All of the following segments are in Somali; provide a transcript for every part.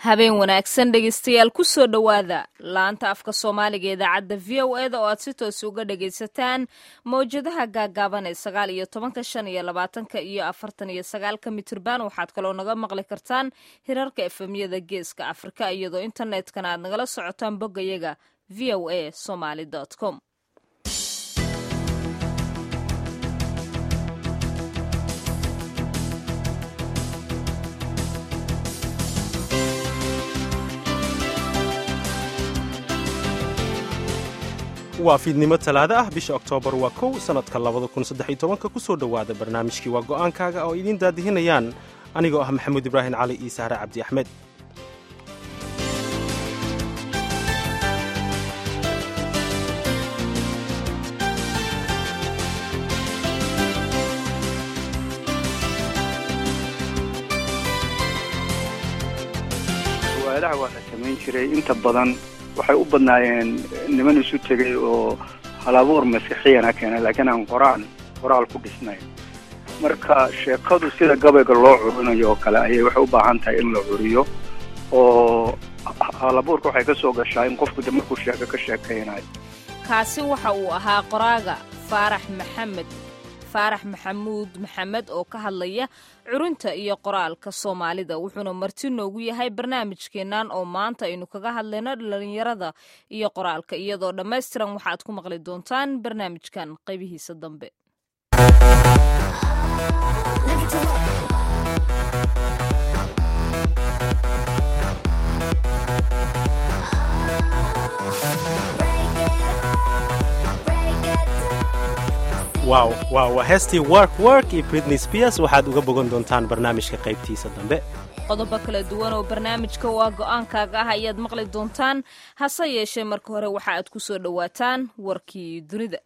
habeen wanaagsan dhegeystayaal kusoo dhowaada laanta afka soomaaliga idaacadda v o eda oo aad si toos uga dhagaysataan mawjadaha gaagaaban ee sagaal iyo tobanka shan iyo labaatanka iyo afartan iyo sagaalka mitirban waxaad kaloo naga maqli kartaan hirarka efemyada geeska afrika iyadoo internetkana aad nagala socotaan boggayaga v o a somaly com waa fiidnimo talaado ah bisha oktoobar waa kow sannadka labada kun saddex iyo tobanka ku soo dhowaada barnaamijkii waa go'aankaaga oo idiin daadihinayaan anigoo ah maxamuud ibraahim cali iyo sahre cabdi axmed su'aalaha waa la samayn jiray inta badan waxay u badnaayeen niman isu tegay oo halabuur masiixiyana keena laakiin aan qoraan qoraal ku dhisnayn marka sheekadu sida gabayga loo curinayo oo kale ayay waxay u baahan tahay in la curiyo oo halabuurka waxay ka soo gashaa in qofku de markuu sheeko ka sheekaynayo kaasi waxa uu ahaa qoraaga faarax maxamed faarax maxamuud maxamed oo ka hadlaya curinta iyo qoraalka soomaalida wuxuuna marti noogu yahay barnaamijkeennan oo maanta aynu kaga hadlayno dhalinyarada iyo qoraalka iyadoo dhammaystiran waxaad ku maqli doontaan barnaamijkan qaybihiisa dambe waaw waaw waa heestii work work iyo britney spears waxaad uga bogan doontaan barnaamijka qaybtiisa dambe qodobo kala duwan oo barnaamijka waa go'aankaaga ah ayaad maqli doontaan hase yeeshee marka hore waxa aad ku soo dhowaataan warkii dunida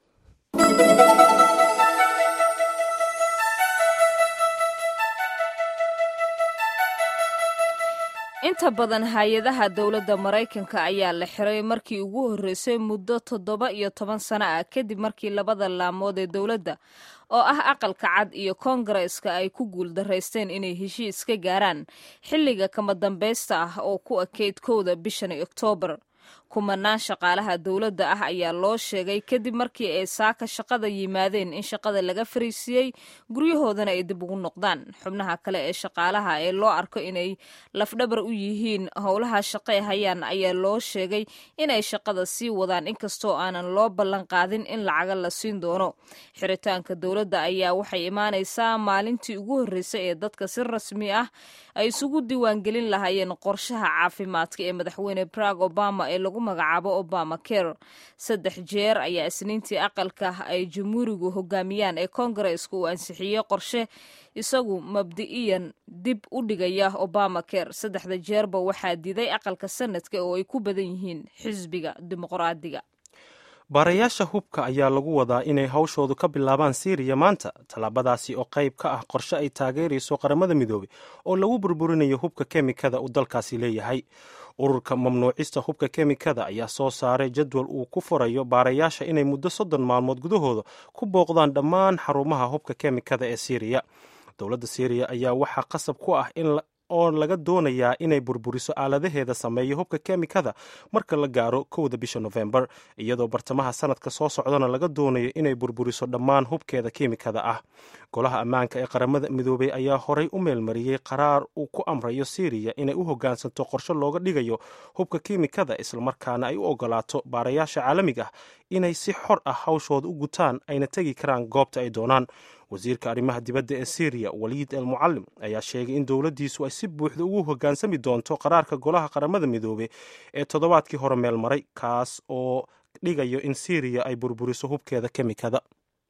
inta badan hay-adaha dowladda maraykanka ayaa la xiray markii ugu horreysay muddo toddoba iyo toban sano ah kadib markii labada laamood ee dowladda oo ah aqalka cad iyo koongareeska ay ku guuldaraysteen inay heshiis ka gaaraan xilliga kama dambaysta ah oo ku ekeyd kowda bishani oktoobar kumanaan shaqaalaha dowladda ah ayaa loo sheegay kadib markii ay saaka shaqada yimaadeen in shaqada laga fariisiiyey guryahoodana ay dib ugu noqdaan xubnaha kale ee shaqaalaha ee loo arko inay lafdhabar u yihiin howlaha shaqe hayaan ayaa loo sheegay inay shaqada sii wadaan inkastoo aanan loo ballan qaadin in lacaga la siin doono xiritaanka dowladda ayaa waxay imaanaysaa maalintii ugu horreysay ee dadka si rasmi ah ay isugu diiwaangelin lahaayeen qorshaha caafimaadka ee madaxweyne barag obama ee lagu magacaabo obama care saddex jeer ayaa isniintii aqalka ay jamhuurigu hogaamiyaan ee koongareeska uu ansixiyey qorshe isagu mabdi'iyan dib u dhigaya obama care saddexda jeerba waxaa diiday aqalka sanadka oo ay ku badan yihiin xisbiga dimuqraadiga baarayaasha hubka ayaa lagu wadaa inay hawshoodu ka bilaabaan siiriya maanta tallaabadaasi oo qayb ka ah qorshe ay taageerayso qaramada midoobey oo lagu burburinayo hubka kemikada uu dalkaasi leeyahay ururka mamnuucista hubka kemikada ayaa soo saaray jadwal uu ku furayo baarayaasha inay muddo soddon maalmood gudahooda ku booqdaan dhammaan xarumaha hubka kemikada ee siiriya dowladda siiriya ayaa waxaa qasab ku ah in oo laga doonayaa inay burburiso aaladaheeda sameeya hubka kemikada marka la gaaro kowda bisha nofembar iyadoo bartamaha sanadka soo socdana laga doonayo inay burburiso dhammaan hubkeeda kemikada ah golaha ammaanka ee qaramada midoobey ayaa horay u meelmariyey qaraar uu ku amrayo siiriya inay u hoggaansanto qorshe looga dhigayo hubka kemikada islamarkaana ay u ogolaato baarayaasha caalamiga ah inay si xor ah hawshooda u gutaan ayna tegi karaan goobta ay doonaan wasiirka arrimaha dibadda ee syriya waliid el mucalim ayaa sheegay in dowladdiisu ay si buuxda ugu hoggaansami doonto qaraarka golaha qaramada midoobey ee toddobaadkii hore meel maray kaas oo dhigayo in syriya ay burburiso hubkeeda kemikada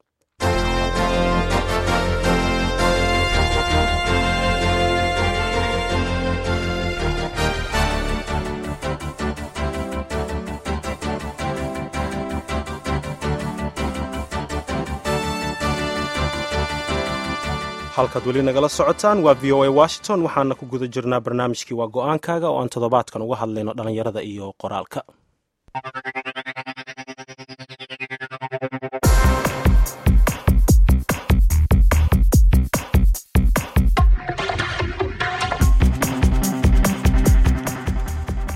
halkaad weli nagala socotaan waa v o a washington waxaana ku guda jirnaa barnaamijkii waa go'aankaaga oo aan toddobaadkan uga hadlayno dhallinyarada iyo qoraalka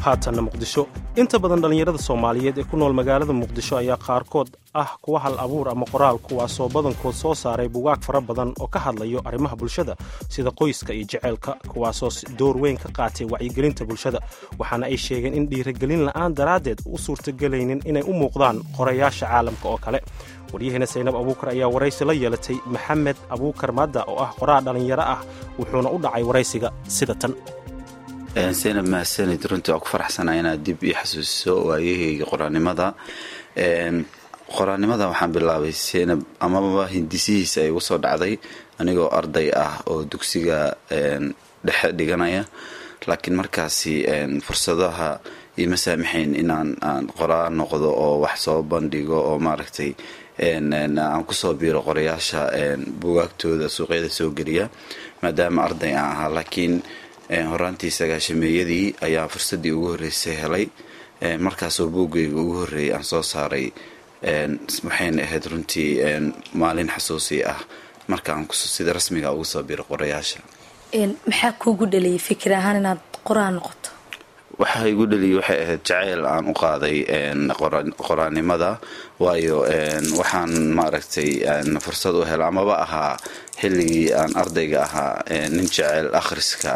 haatanna muqdisho inta badan dhallinyarada soomaaliyeed ee ku nool magaalada muqdisho ayaa qaarkood ah kuwa hal abuur ama qoraal kuwaasoo badankood soo saaray bugaag fara badan oo ka hadlayo arrimaha bulshada sida qoyska iyo jeceylka kuwaasoo door weyn ka qaatay wacyigelinta bulshada waxaana ay sheegeen in dhiiragelin la'aan daraaddeed u suurtagelaynin inay u muuqdaan qorayaasha caalamka oo kale waryaheena saynab abuukar ayaa waraysi la yeelatay maxamed abuukar madda oo ah qoraa dhallinyaro ah wuxuuna u dhacay waraysiga sida tan saynab mahadsanid runtii waa ku faraxsanaa inaad dib ii xasuusiso waayahayga qoraanimada qoraanimada waxaan bilaabay saynab amaba hindisihiisa ay igu soo dhacday anigoo arday ah oo dugsiga dhexe dhiganaya laakiin markaasi fursadaha iima saamaxayn inaan aan qoraa noqdo oo wax soo bandhigo oo maaragtay aan kusoo biiro qorayaasha bugaagtooda suuqyada soo geliya maadaama arday aan ahaa laakiin horaantii sagaashameeyadii ayaa fursaddii ugu horreysay helay markaasoo buuggayga ugu horreeyay aan soo saaray waxayna ahayd runtii maalin xasuusi ah markaan sida rasmiga ugu soo biro qorayaasha maxaa kuugu dhaliyay fikir ahaan inaad qoraa noqoto waxaa igu dhaliyay waxay ahayd jaceyl aan u qaaday qoraanimada waayo waxaan maaragtay fursad u hela amaba ahaa xilligii aan ardayga ahaa nin jeceyl akhriska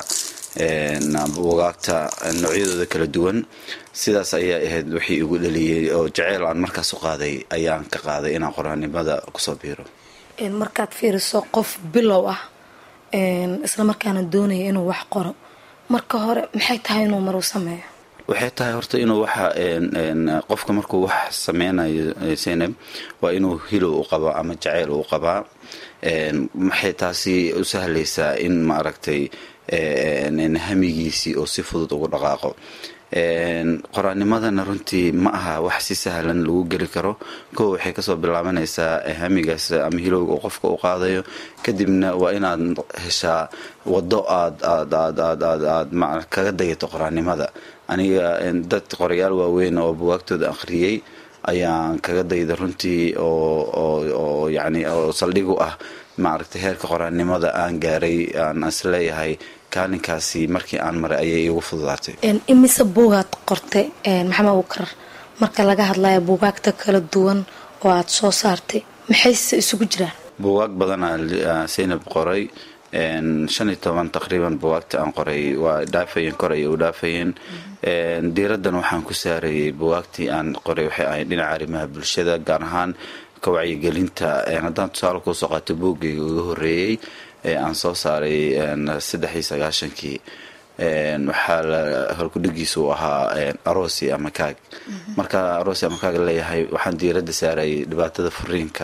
bugaagta noocyadooda kala duwan sidaas ayaa ahayd wixii igu dhaliyay oo jaceyl aan markaas u qaaday ayaan ka qaaday inaan qoraanimada kusoo biiro markaad fiiriso qof bilow ah isla markaana doonaya inuu wax qoro marka hore maxay tahay inuu maruu sameeyo waxay tahay horta inuu waxa qofka markuu wax sameynayo saynab waa inuu hilow u qabaa ama jaceyl u qabaa maxay taasi u sahlaysaa in maaragtay hamigiisii oo si fudud ugu dhaqaaqo qoraanimadana runtii ma aha wax si sahlan lagu geli karo kow waxay kasoo bilaabanaysaa hamigaas ama hilowga uu qofka u qaadayo kadibna waa inaad heshaa wado aad aad aad aad aad aad kaga dayato qoraanimada aniga dad qorayaal waaweyn oo buwaagtooda akhriyey ayaan kaga dayda runtii oo yani oo saldhig u ah maaragtay heerka qoraanimada aan gaaray aan isleeyahay kaalinkaasi markii aan maray ayay igu fududaatay imise buugaad qortay maxamed abuukar marka laga hadlayo buugaagta kala duwan oo aada soo saartay maxayse isugu jiraan buugaag badanaa saynab qoray shan iyo toban taqriiban buwaagta aan qoray waa dhaafayeen koray u dhaafayeen diiraddan waxaan ku saarayay buwaagtii aan qoray waxay ahayd dhinaca arrimaha bulshada gaar ahaan ka wacyigelinta haddaan tusaale kuusoo qaato buuggayga uga horreeyey ee aan soo saaray saddex iyo sagaashankii waxaa la horkudhigiisa u ahaa arosi ama kaag marka arosi ama kaag leeyahay waxaan diiradda saarayay dhibaatada furiinka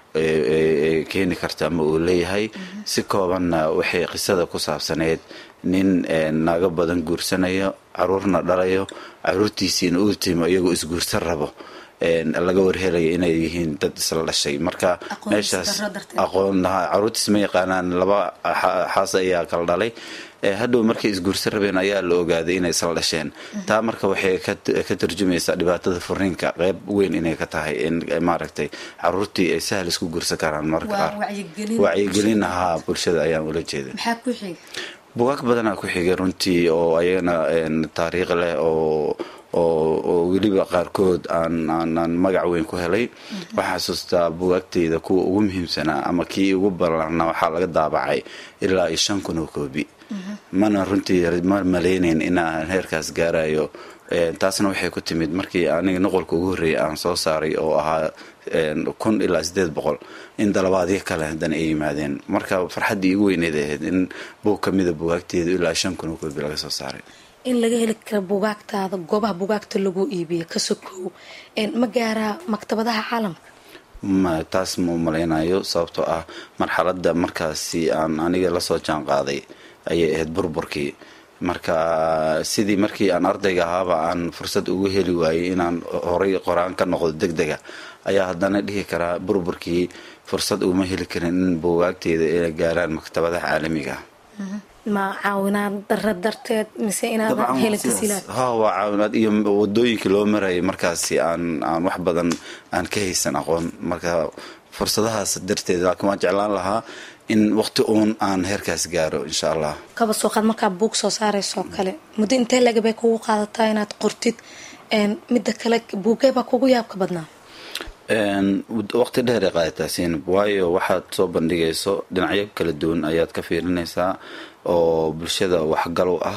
ee keeni karta ama uu leeyahay si koobanna waxay qisada ku saabsaneyd nin naago badan guursanayo caruurna dhalayo caruurtiisiina uu timo iyagoo isguursan rabo laga warhelaya inay yihiin dad isla dhashay marka meeshaas aqoon caruurtiis ma yaqaanaan laba xaas ayaa kala dhalay hadhow markay isguursan rabeen ayaa la ogaaday inay isla dhasheen taa marka waxay ka tarjumaysaa dhibaatada furiinka qeyb weyn inay ka tahay in maaragtay caruurtii ay sahal isku guursan karaan marka qaar wacyigelin ahaa bulshada ayaan ula jeeda bugaag badanaa ku xigay runtii oo ayagana taariikh leh oo oo weliba qaarkood aan magac weyn ku helay waxaa xasuustaa bugaagtayda kuwa ugu muhiimsanaa ama kii ugu ballaarnaa waxaa laga daabacay ilaa iyo shan kun oo koobi mana runtii ma malaynayn inaan heerkaas gaarayo taasna waxay ku timid markii aniga noqolka ugu horreeyay aan soo saaray oo ahaa kun ilaa siddeed boqol in dalabaadyo kale haddana ay yimaadeen marka farxaddii igu weyneed ahayd in buug ka mida bugaagteedu ilaa shan kun oo koobi laga soo saaray in laga heli karo buugaagtaada goobaha buugaagta lagu iibiyo ka sokow ma gaaraa maktabadaha caalamka ma taas ma u malaynayo sababtoo ah marxaladda markaasi aan aniga lasoo jaan qaaday ayay ahayd burburkii marka sidii markii aan ardayga ahaaba aan fursad ugu heli waayey inaan horay qoraan ka noqdo deg dega ayaa haddana dhihi karaa burburkii fursad uma heli karin in buugaagteeda ay gaaraan maktabadaha caalamiga ma caawinaad dara darteed mise inaadan helin tasiilaad ha waa caawinaad iyo wadooyinkii loo marayay markaasi aan aan wax badan aan ka haysan aqoon marka fursadahaas darteed laakiin waan jeclaan lahaa in waqti uun aan heerkaas gaaro insha allah kaba soo qaad markaa buug soo saaraysoo kale muddo intee lagabay kugu qaadataa inaad qortid midda kale buugeebaa kugu yaabka badnaa waqti dheer ay qaadataa siinab waayo waxaad soo bandhigayso dhinacyo kala duwan ayaad ka fiirinaysaa oo bulshada waxgalow ah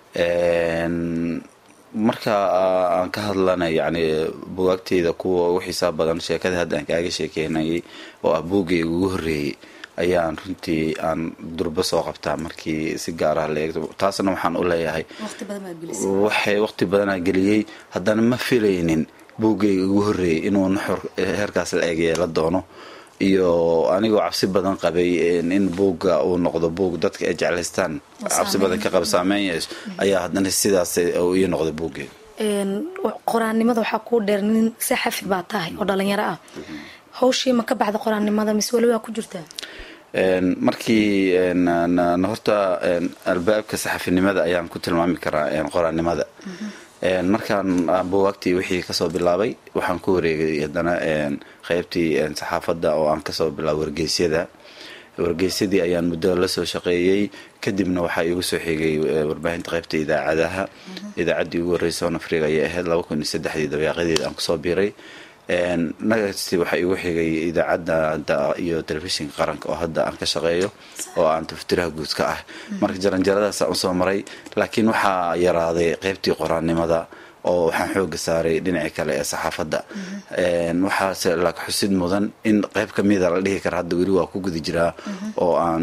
marka aan ka hadlanay yani bugaagteyda kuwa ugu xisaab badan sheekada hadda aan kaaga sheekeynayay oo ah buuggayga ugu horreeyey ayaan runtii aan durbo soo qabtaa markii si gaarah la eegto taasna waxaan u leeyahay waxay waqti badanaa geliyey haddana ma filaynin buuggayga ugu horreeyay inuu naxor heerkaas la eeg yeela doono iyo anigoo cabsi badan qabay in buugga uu noqdo buug dadka ay jeclaystaan cabsi badan ka qaba saameyn yeesho ayaa haddana sidaas ii noqday buuggeyga qoraannimada waxaa kuu dheer nin saxafi baa tahay oo dhalinyaro ah hawshii ma ka baxda qoraannimada mise weli waa ku jirtaa markii horta albaabka saxafinimada ayaan ku tilmaami karaa qoraannimada markaan buwaagtii wixii kasoo bilaabay waxaan ku wareegay haddana qeybtii saxaafadda oo aan kasoo bilaabay wargeysyada wargeysyadii ayaan muddo lasoo shaqeeyey kadibna waxaa iigu soo xigay warbaahinta qeybta idaacadaha idaacaddii ugu horreysa oo afriga ayay ahayd laba kun iyo saddexdii dabeeqadeed aan kusoo biiray nagasti waxaa iigu xigay idaacadda iyo telefishinka qaranka oo hadda aan ka shaqeeyo oo aan taftiraha guud ka ah marka jaranjaradaas aan usoo maray laakiin waxaa yaraaday qeybtii qoraannimada oo waxaan xooga saaray dhinacii kale ee saxaafadda waxaase laak xusid mudan in qeyb kamida la dhihi kara hadda weli waa ku guda jiraa oo aan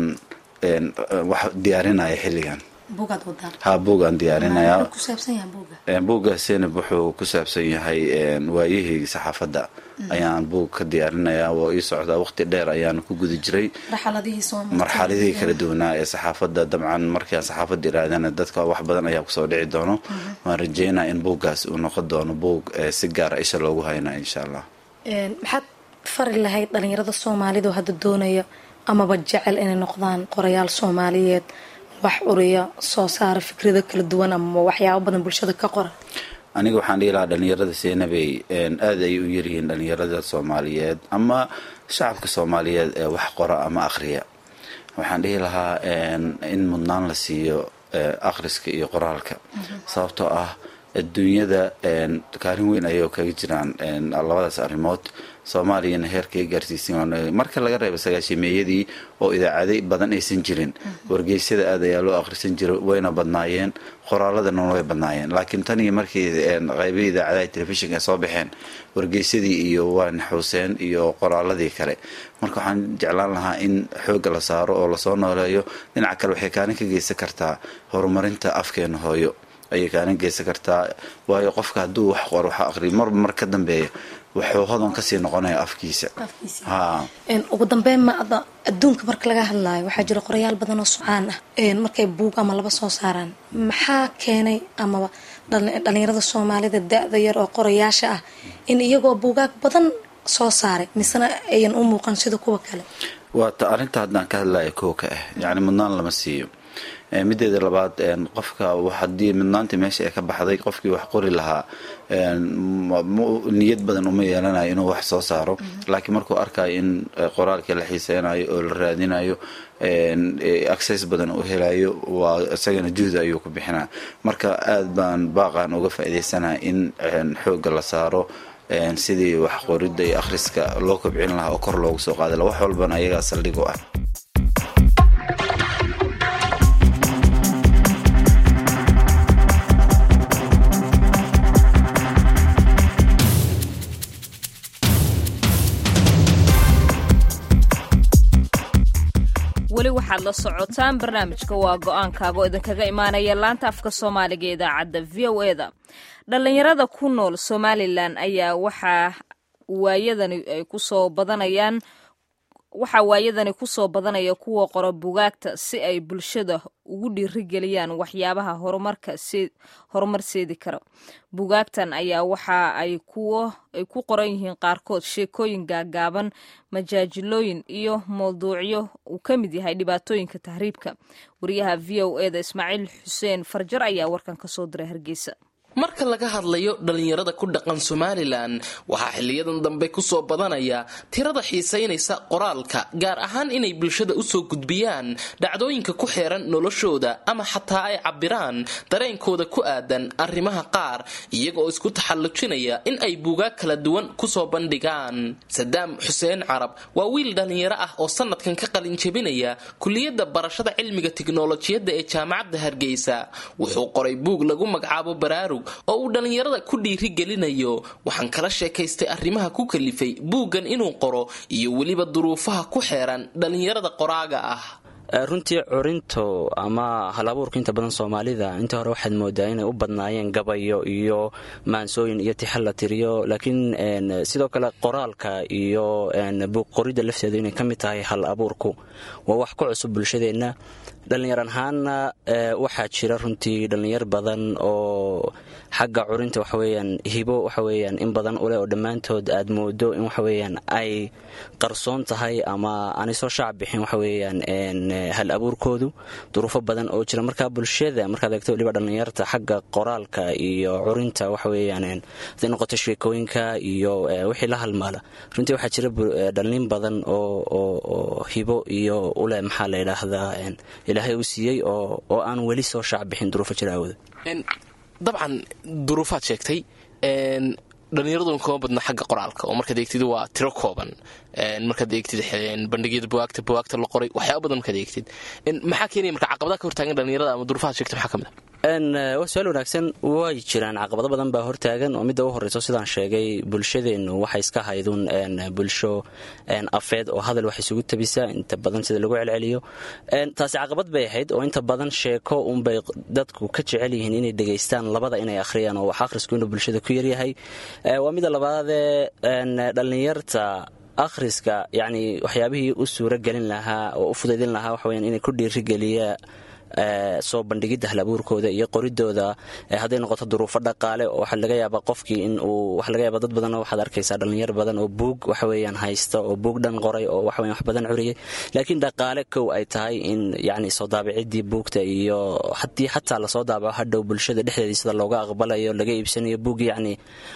wax diyaarinaya xilligan ha buugaan diyaarinayaa buugga senab wuxuu ku saabsan yahay waayihii saxaafadda ayaan buug ka diyaarinayaa waa ii socdaa waqti dheer ayaan ku guda jiray marxaladihii kala duwanaa ee saxaafadda dabcan markaan saxaafadda iraadana dadka wax badan ayaa kusoo dhici doono waan rajeynaa in buuggaas uu noqon doono buug si gaara isha loogu haynaa insha allah maxaad fari lahayd dhalinyarada soomaalida oo hadda doonaya amaba jecel inay noqdaan qorayaal soomaaliyeed wax uriya soo saara fikrado kala duwan ama waxyaabo badan bulshada ka qora aniga waxaan dhihi lahaa dhalinyarada seenabey aada ay u yaryihiin dhalinyarada soomaaliyeed ama shacabka soomaaliyeed ee wax qora ama akhriya waxaan dhihi lahaa in mudnaan la siiyo akhriska iyo qoraalka sababtoo ah adduunyada kaalin weyn ayay kaga jiraan labadaas arrimood soomaaliyana heerkay gaarsiisan marka laga reebo sagaashimeeyadii oo idaacaday badan aysan jirin wargeysyada aad ayaa loo akhrisan jira wayna badnaayeen qoraaladana way badnaayeen laakiin tan iyo markii qeybihii idaacadaha telefishinka ay soo baxeen wargeysadii iyo waa naxuuseen iyo qoraaladii kale marka waxaan jeclaan lahaa in xoogga la saaro oo lasoo nooleeyo dhinaca kale waxay kaalin ka geysan kartaa horumarinta afkeena hooyo ayay kaalin geysan kartaa waayo qofka hadduu wax qor wax aqriyo marba mar ka dambeeya wuxuu hodan kasii noqonaya afkiisa ha ugu dambeyn ma adduunka marka laga hadlaayo waxaa jira qorayaal badan oo socaan ah markay buug ama laba soo saaraan maxaa keenay amaba dhalinyarada soomaalida da-da yar oo qorayaasha ah in iyagoo buugaag badan soo saaray misena ayan u muuqan sida kuwa kale waata arrinta haddaan ka hadlaya koo ka ah yacni mudnaan lama siiyo mideeda labaad qofka haddii midnaanta meesha ay ka baxday qofkii wax qori lahaa niyad badan uma yeelanayo inuu wax soo saaro laakiin markuu arkayo in qoraalkii la xiiseynayo oo la raadinayo access badan uu helayo waa isagana juhdi ayuu ku bixinaa marka aad baan baaqan uga faa'iidaysanaha in xoogga la saaro sidii wax qoridda iyo akhriska loo kobcin lahaa oo kor loogu soo qaadi laha wax walbana ayagaa saldhig u ah weli waxaad la socotaan barnaamijka waa go-aankaaga oo idinkaga imaanaya laanta afka soomaaliga ee idaacadda v o eda dhallinyarada ku nool somalilan ayaa waxaa waayadani ay kusoo badanayaan waxaa waayadani kusoo badanaya kuwa qora bugaagta si ay bulshada ugu dhiirigeliyaan waxyaabaha horumar seedi kara bugaagtan ayaa waxa ay kuwo ay ku qoran yihiin qaarkood sheekooyin gaagaaban majaajilooyin iyo mawduucyo uu ka mid yahay dhibaatooyinka tahriibka wariyaha v o eda ismaaciil xuseen farjar ayaa warkan ka soo diray hargeysa marka laga hadlayo dhallinyarada ku dhaqan somalilan waxaa xiliyadan dambe kusoo badanaya tirada xiisaynaysa qoraalka gaar ahaan inay bulshada usoo gudbiyaan dhacdooyinka ku xeeran noloshooda ama xataa ay cabiraan dareenkooda ku aadan arrimaha qaar iyaga oo isku taxallujinaya in ay buugaag kala duwan kusoo bandhigaan sadaam xuseen carab waa wiil dhallinyaro ah oo sanadkan ka qalinjabinaya kuliyadda barashada cilmiga tiknolojiyadda ee jaamacadda hargeysa wuxuu qoray buug lagu magacaabo baraarug oo uu dhallinyarada ku dhiirigelinayo waxaan kala sheekaystay arrimaha ku kalifay buuggan inuu qoro iyo weliba duruufaha ku xeeran dhallinyarada qoraaga ah runtii curinto ama halabuurka inta badan soomaalida inta hore waxaad moodaa inay u badnaayeen gabayo iyo maansooyin iyo tixal la tiriyo laakiin sidoo kale qoraalka iyo buuq qoridda lafteedu inay ka mid tahay hal abuurku waa wax ku cusub bulshadeenna dhallinyar ahaanna waxaa jira runtii dhallinyar badan oo xagga curinta waxaweyaan hibo waxaweyaan in badan uleh oo dhammaantood aad moodo in waxaweyaan ay qarsoon tahay ama aanay soo shaac bixin waxaweyaan hal abuurkoodu duruufo badan oo jira marka bulshada markaad eegto waliba dhallinyarta xagga qoraalka iyo curinta waxaweyaan haday noqoto sheekooyinka iyo wixii la halmaala runtii waxaa jira dhallin badan oo hibo iyo uleh maxaa la yidhaahdaa ilaahay uu siiyey oo aan weli soo shaac bixin duruufo jira awooda dabcan duruufaad sheegtay dhallinyaraduna kama badna xagga qoraalka oo markaad eegtid waa tiro kooban markaad eegtid bandhigyada buwaagta buwaagta la qoray waxyaaba badan markaad eegtid maxaa keenaya marka caqabadaha ka hortaagan dhallinyarada ama duruufaad sheegtay maxaa ka mid a waa su-aal wanaagsan way jiraan caqabado badan baa hortaagan oo midda u horreyso sidaan sheegay bulshadeennu waxay iska haydun bulsho afeed oo hadal wax isugu tabisa inta badan sida lagu celceliyo taasi caqabad bay ahayd oo inta badan sheeko unbay dadku ka jecel yihiin inay dhegaystaan labada inay akhriyaan oo wax akhrisku inuu bulshada ku yaryahay waa midda labaadee dhallinyarta akhriska yacni waxyaabihii u suuro gelin lahaa oo u fudaydin lahaa waxaweyaan inay ku dhiirigeliya soo bandhigidda halabuurkooda iyo qoridooda hadday noqoto duruufo dhaqaale oo waxaa laga yaabaa qofkii in uu waxa laga yaaba dad badan waxaad arkaysaa dhallinyar badan oo buug waxaweyaan haysta oo buug dhan qoray oo waxaweyan wax badan curiyay laakiin dhaqaale kow ay tahay in yacni soo daabicidii buugta iyo haddii xataa lasoo daabaco hadhow bulshada dhexdeedii sida looga aqbalayo laga iibsanayo buug yacni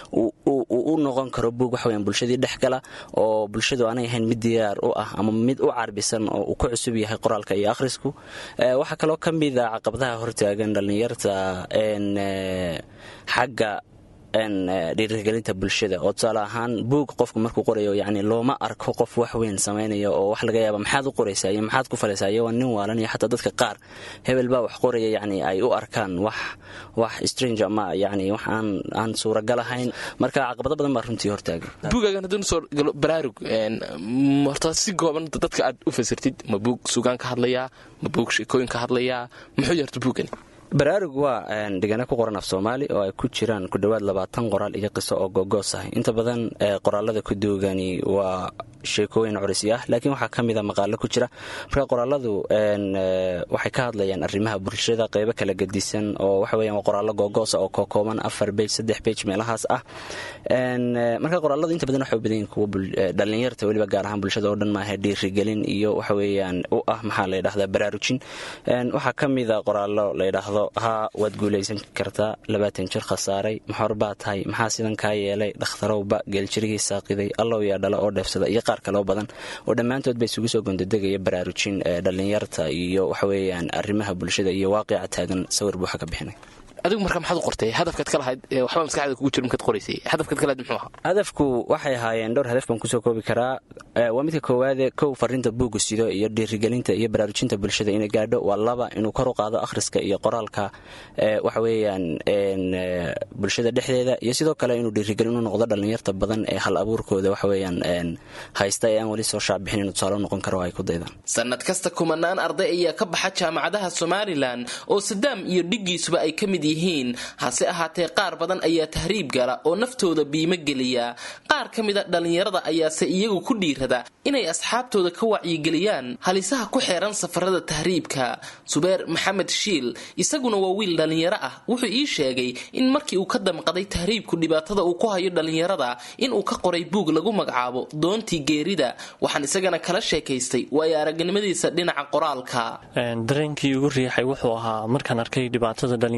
u noqon karo buug waxaweyan bulshadii dhex gala oo bulshadu aanay ahayn mid diyaar u ah ama mid u carbisan oo uu ku cusub yahay qoraalka iyo akhrisku waxaa kaloo ka mida caqabadaha hortaagan dhallinyarta xagga dhiirigelinta bulshada oo tusaale ahaan buug qofku markuu qorayo yani looma arko qof wax weyn samaynaya oo wax laga yaaba maxaad u qoraysaa iyo maxaad ku falaysaa iyo waa nin waalan iyo xataa dadka qaar hebel baa wax qoraya yani ay u arkaan wax wax strange ama yani wax aan aan suuragal ahayn marka caqabado badan baa runtii hortaagan buugaagan hadduu soo galo baraarug horta si gooban dadka aad u fasirtid ma buug sugaan ka hadlayaa ma buug sheekooyin ka hadlayaa muxuu yarta buugani baraarug waa dhigana ku qoran af soomaali oo ay ku jiraan ku dhowaad labaatan qoraal iyo qiso oo gogoos ah inta badan qoraalada ku duugani waa sheekooyin curisi ah laakiin waxaa ka mida maqaalo ku jira marka qoraaladu waxay ka hadlayaan arrimaha bulshada qeybo kala gedisan oo waxaweyan waa qoraallo googoosa oo kookooban afar bej saddex bej meelahaas ah marka qoraaladu inta badan waxay u badan yihin kuwa dhallinyarta weliba gaar ahaan bulshada oo dhan maaha dhiirigelin iyo waxaweeyaan u ah maxaa la yidhahdaa baraarujin waxaa ka mida qoraallo la yidhaahdo haa waad guulaysan kartaa labaatan jir khasaaray maxor baa tahay maxaa sidan kaa yeelay dhakhtarowba geeljirigii saaqiday allow yaa dhala oo dheefsada iyo qaar kaloo badan oo dhammaantood ba isugu soo gondodegaya baraarujin dhallinyarta iyo waxaweyaan arrimaha bulshada iyo waaqica taagan sawir buuxa ka bixinay adigu marka maxaad u qortay hadafkaad ka lahayd waxbaa maskaxda kugu jira markaad qoraysay hadafkaad ka lahayd muxuu ahaa hadafku waxay ahaayeen dhowr hadaf baan kusoo koobi karaa waa midka koowaade kow fariinta buugga sido iyo dhiirigelinta iyo baraarujinta bulshada inay gaadho waa laba inuu kor u qaado akhriska iyo qoraalka waxaweyaan bulshada dhexdeeda iyo sidoo kale inuu dhiirigelin u noqdo dhallinyarta badan ee hal abuurkooda waxaweyaan haysta ee aan weli soo shaacbixin inuu tusaale noqon karo ay ku daydaan sanad kasta kumanaan arday ayaa ka baxa jaamacadaha somalilan oo sadaam iyo dhiggiisuba ay ka mid yihiin hase ahaatee qaar badan ayaa tahriib gala oo naftooda biimo geliya qaar ka mida dhallinyarada ayaase iyagu ku dhiirada inay asxaabtooda ka wacyigeliyaan halisaha ku xeeran safarada tahriibka subeer maxamed shiil isaguna waa wiil dhallinyaro ah wuxuu ii sheegay in markii uu ka damqaday tahriibku dhibaatada uu ku hayo dhallinyarada inuu ka qoray buug lagu magacaabo doontii geerida waxaan isagana kala sheekaystay waayo aragnimadiisa dhinaca qoraalka dareenkii ugu riixay wuxuu ahaa markaan arkay dhibaatada dhallinyarada ka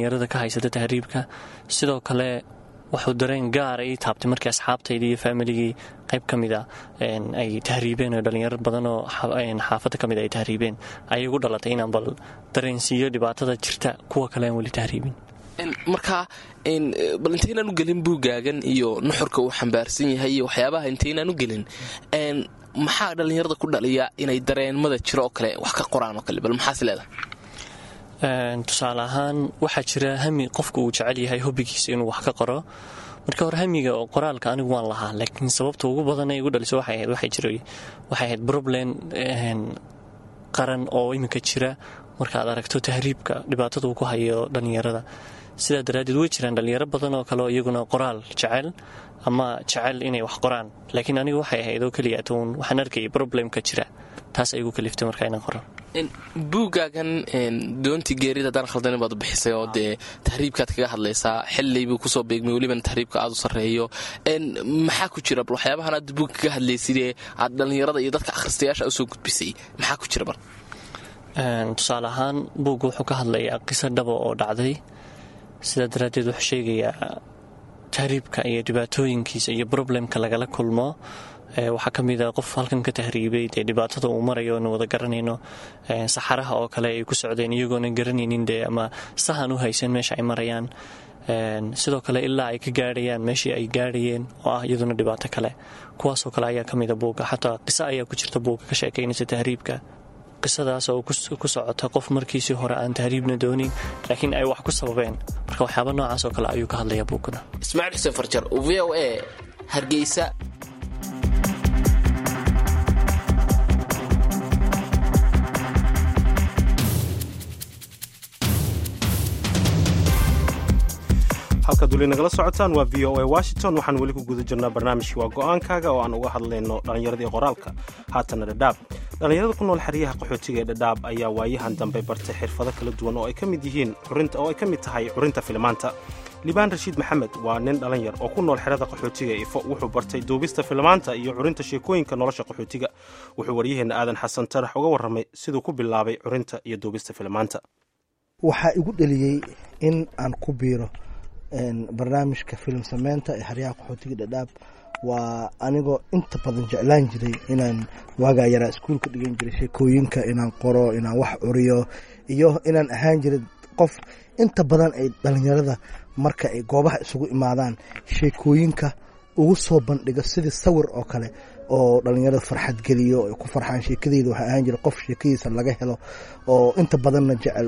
haysata tahriibka sidoo kale wuxuu dareen gaara ii taabtay markii asxaabtaydii iyo faamiligii qayb ka mida ay tahriibeen oo dhallinyaro badan oo xaafadda ka mid ay tahriibeen ayay gu dhalatay inaan bal dareensiiyo dhibaatada jirta kuwa kale aan weli tahriibin marka bal intaynaan u gelin buugaagan iyo nuxurka uu xambaarsan yahay iyo waxyaabaha intaynaan u gelin maxaa dhallinyarada ku dhaliya inay dareenmada jiro oo kale wax ka qoraan oo kale bal maxaas leedahay tusaale ahaan waxaa jira hami qofka uu jecel yahay hobbigiisa inuu wax ka qoro marka hore hamiga oo qoraalka anigu waan lahaa laakiin sababta ugu badan ee igu dhaliso waxay ahayd waxay jiray waxay ahayd problem qaran oo iminka jira markaad aragto tahriibka dhibaatada uu ku hayo dhallinyarada sidaa daraaddeed way jiraan dhallinyaro badan oo kale oo iyaguna qoraal jecel ama jecel inay wax qoraan laakiin anigu waxay ahayd oo keliya tuun waxaan arkayay problemka jira taas ay igu kaliftay markaa inaan qoro buugaagan doontii geerida haddaan khaldanin baad u bixisay oo dee tahriibkaad kaga hadlaysaa xilliybuu kusoo beegmay welibana tahriibka aad u sarreeyo maxaa ku jira bal waxyaabahan aad buug kaga hadlaysidee aad dhallinyarada iyo dadka akhristayaasha usoo gudbisay maxaa ku jira bal tusaale ahaan buugga wuxuu ka hadlayaa qiso dhaba oo dhacday sidaa daraaddeed wuxuu sheegayaa tahriibka iyo dhibaatooyinkiisa iyo problemka lagala kulmo waxaa ka mid a qof halkan ka tahriibay dee dhibaatada uu marayo oonu wada garanayno saxaraha oo kale ay ku socdeen iyagoona garanaynin dee ama sahan u haysan meesha ay marayaan sidoo kale ilaa ay ka gaadhayaan meeshii ay gaadhayeen oo ah iyaduna dhibaato kale kuwaasoo kale ayaa ka mida buugga xataa qiso ayaa ku jirta buugga ka sheekaynaysa tahriibka qisadaas oo ku socota qof markiisii hore aan tahriibna doonin laakiin ay wax ku sababeen marka waxyaaba noocaas oo kale ayuu ka hadlayaa buugguna ismaaciil xuseen farjar v o a hargeysa halkaad weli nagala socotaan waa v o a washington waxaan weli ku guda jirnaa barnaamijkii waa go'aankaaga oo aan uga hadlayno dhallinyaradii qoraalka haatana dhadhaab dhallinyarada ku nool xeryaha qaxootiga ee dhadhaab ayaa waayahan dambe bartay xirfado kala duwan oo ay ka mid yihiin oo ay ka mid tahay curinta filimaanta libaan rashiid maxamed waa nin dhalinyar oo ku nool xerada qaxootiga ifo wuxuu bartay duubista filimaanta iyo curinta sheekooyinka nolosha qaxootiga wuxuu waryaheenna aadan xasan tarax uga warramay siduu ku bilaabay curinta iyo duubista filimaanta waxaa igu dheliyey in aan ku biiro barnaamijka filim sameynta ee xeryaha qaxootiga dhadhaab waa anigoo inta badan jeclaan jiray inaan waagaa yaraa iskuulka dhigan jiray sheekooyinka inaan qoro inaan wax curiyo iyo inaan ahaan jiray qof inta badan ay dhalinyarada marka ay goobaha isugu imaadaan sheekooyinka ugu soo bandhigo sidii sawir oo kale oo dhalinyarada farxad geliyo ay ku farxaan sheekadeyda waxaa ahaan jira qof sheekadiisa laga helo oo inta badanna jecel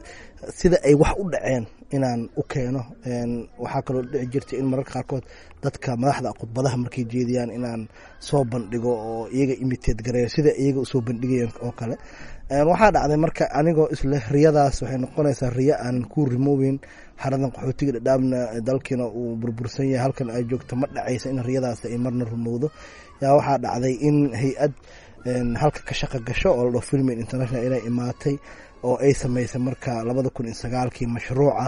sida ay wax u dhaceen inaan u keeno waxaa kaloo dhici jirta in mararka qaarkood dadka madaxda khudbadaha markay jeediyaan inaan soo bandhigo oo iyaga imiteed gareeyo sida iyaga usoo bandhigayeen oo kale waxaa dhacday marka anigoo isle riyadaas waxay noqonaysaa riyo aanan ku rimoobin xaradan qaxootiga dhadhaabna dalkiina uu burbursan yahay halkan ay joogto ma dhacaysa in riyadaas ay marna rumowdo yaa waxaa dhacday in hay-ad halka ka shaqa gasho oo la dhaho filmin international inay imaatay oo ay samaysay marka labada kun iyo sagaalkii mashruuca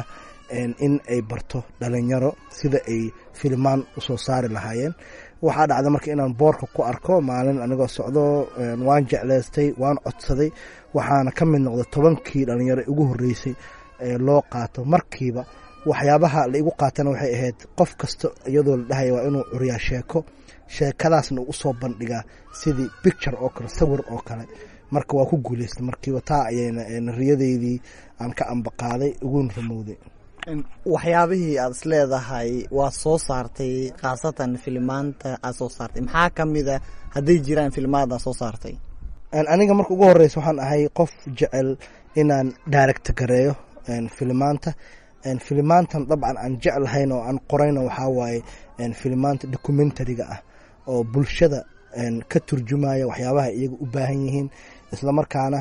in ay barto dhalinyaro sida ay filmaan usoo saari lahaayeen waxaa dhacday marka inaan boorka ku arko maalin anigoo socdo waan jeclaystay waan codsaday waxaana ka mid noqday tobankii dhalinyaro ugu horreysay ee loo qaato markiiba waxyaabaha la igu qaatana waxay ahayd qof kasta iyadoo la dhahaya waa inuu curiyaa sheeko sheekadaasna uu usoo bandhigaa sidii picture oo kale sawir oo kale marka waa ku guuleystay markiiba taa ayayna riyadeydii aan ka ambaqaaday uguna rumowday waxyaabihii aad is leedahay waa soo saartay khaasatan filimaanta aad soo saartay maxaa ka mida hadday jiraan filimaada soo saartay aniga marka ugu horeysa waxaan ahay qof jecel inaan daaragta gareeyo filimaanta filimaantan dabcan aan jeclahayn oo aan qorayna waxaa waaye filimaanta documentariga ah oo bulshada ka turjumaya waxyaabaha iyaga u baahan yihiin islamarkaana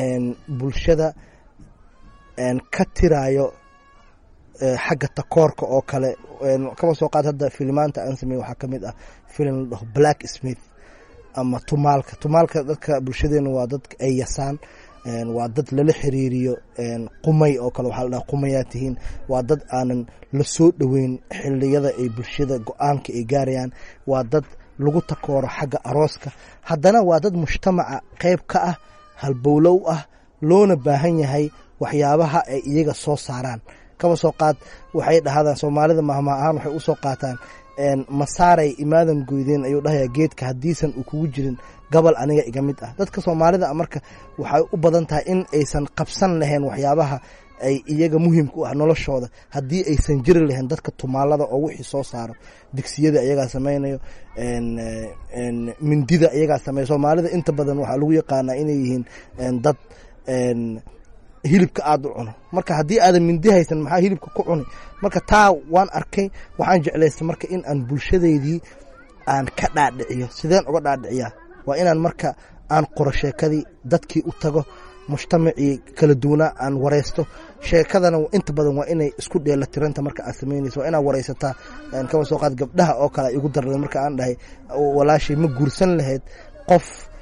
bulshada ka tirayo xagga takoorka oo kale kaba soo qaad hadda filimaanta aan samey waxaa kamid ah filim la dhaho black smith ama tumaalka tumaalka dadka bulshadeena waa dad ay yasaan waa dad lala xiriiriyo qumay oo kale waxaa la dhaha qumayaa tihiin waa dad aanan la soo dhoweyn xiliyada ay bulshada go-aanka ay gaarayaan waa dad lagu takooro xagga arooska haddana waa dad mujtamaca qeyb ka ah halbowlow ah loona baahan yahay waxyaabaha ay iyaga soo saaraan kaba soo qaad waxay dhahdaan soomaalida mahma ahaan waxay usoo qaataan masaaray imaadan goydeen ayuu dhahayaa geedka haddiisan uu kugu jirin gobol aniga iga mid ah dadka soomaalida marka waxay u badan tahay in aysan qabsan lahayn waxyaabaha ay iyaga muhiimka u ah noloshooda haddii aysan jiri lahayn dadka tumaalada oo wixii soo saaro digsiyada iyagaa samaynayo mindida iyagaa sameeyo soomaalida inta badan waxaa lagu yaqaanaa inay yihiin dad hilibka aada u cuno marka haddii aadan mindi haysan maxaa hilibka ku cuni marka taa waan arkay waxaan jeclaystay marka in aan bulshadeydii aan ka dhaadhiciyo sideen uga dhaadhiciyaa waa inaan marka aan qoro sheekadii dadkii u tago mujtamacii kala duwanaa aan wareysto sheekadana inta badan waa inay isku dheela tiranta marka aad samaynayso waa inaad wareysataa kaba soo qaad gabdhaha oo kale igu darada marka aan dhahay walaashay ma guursan lahayd qof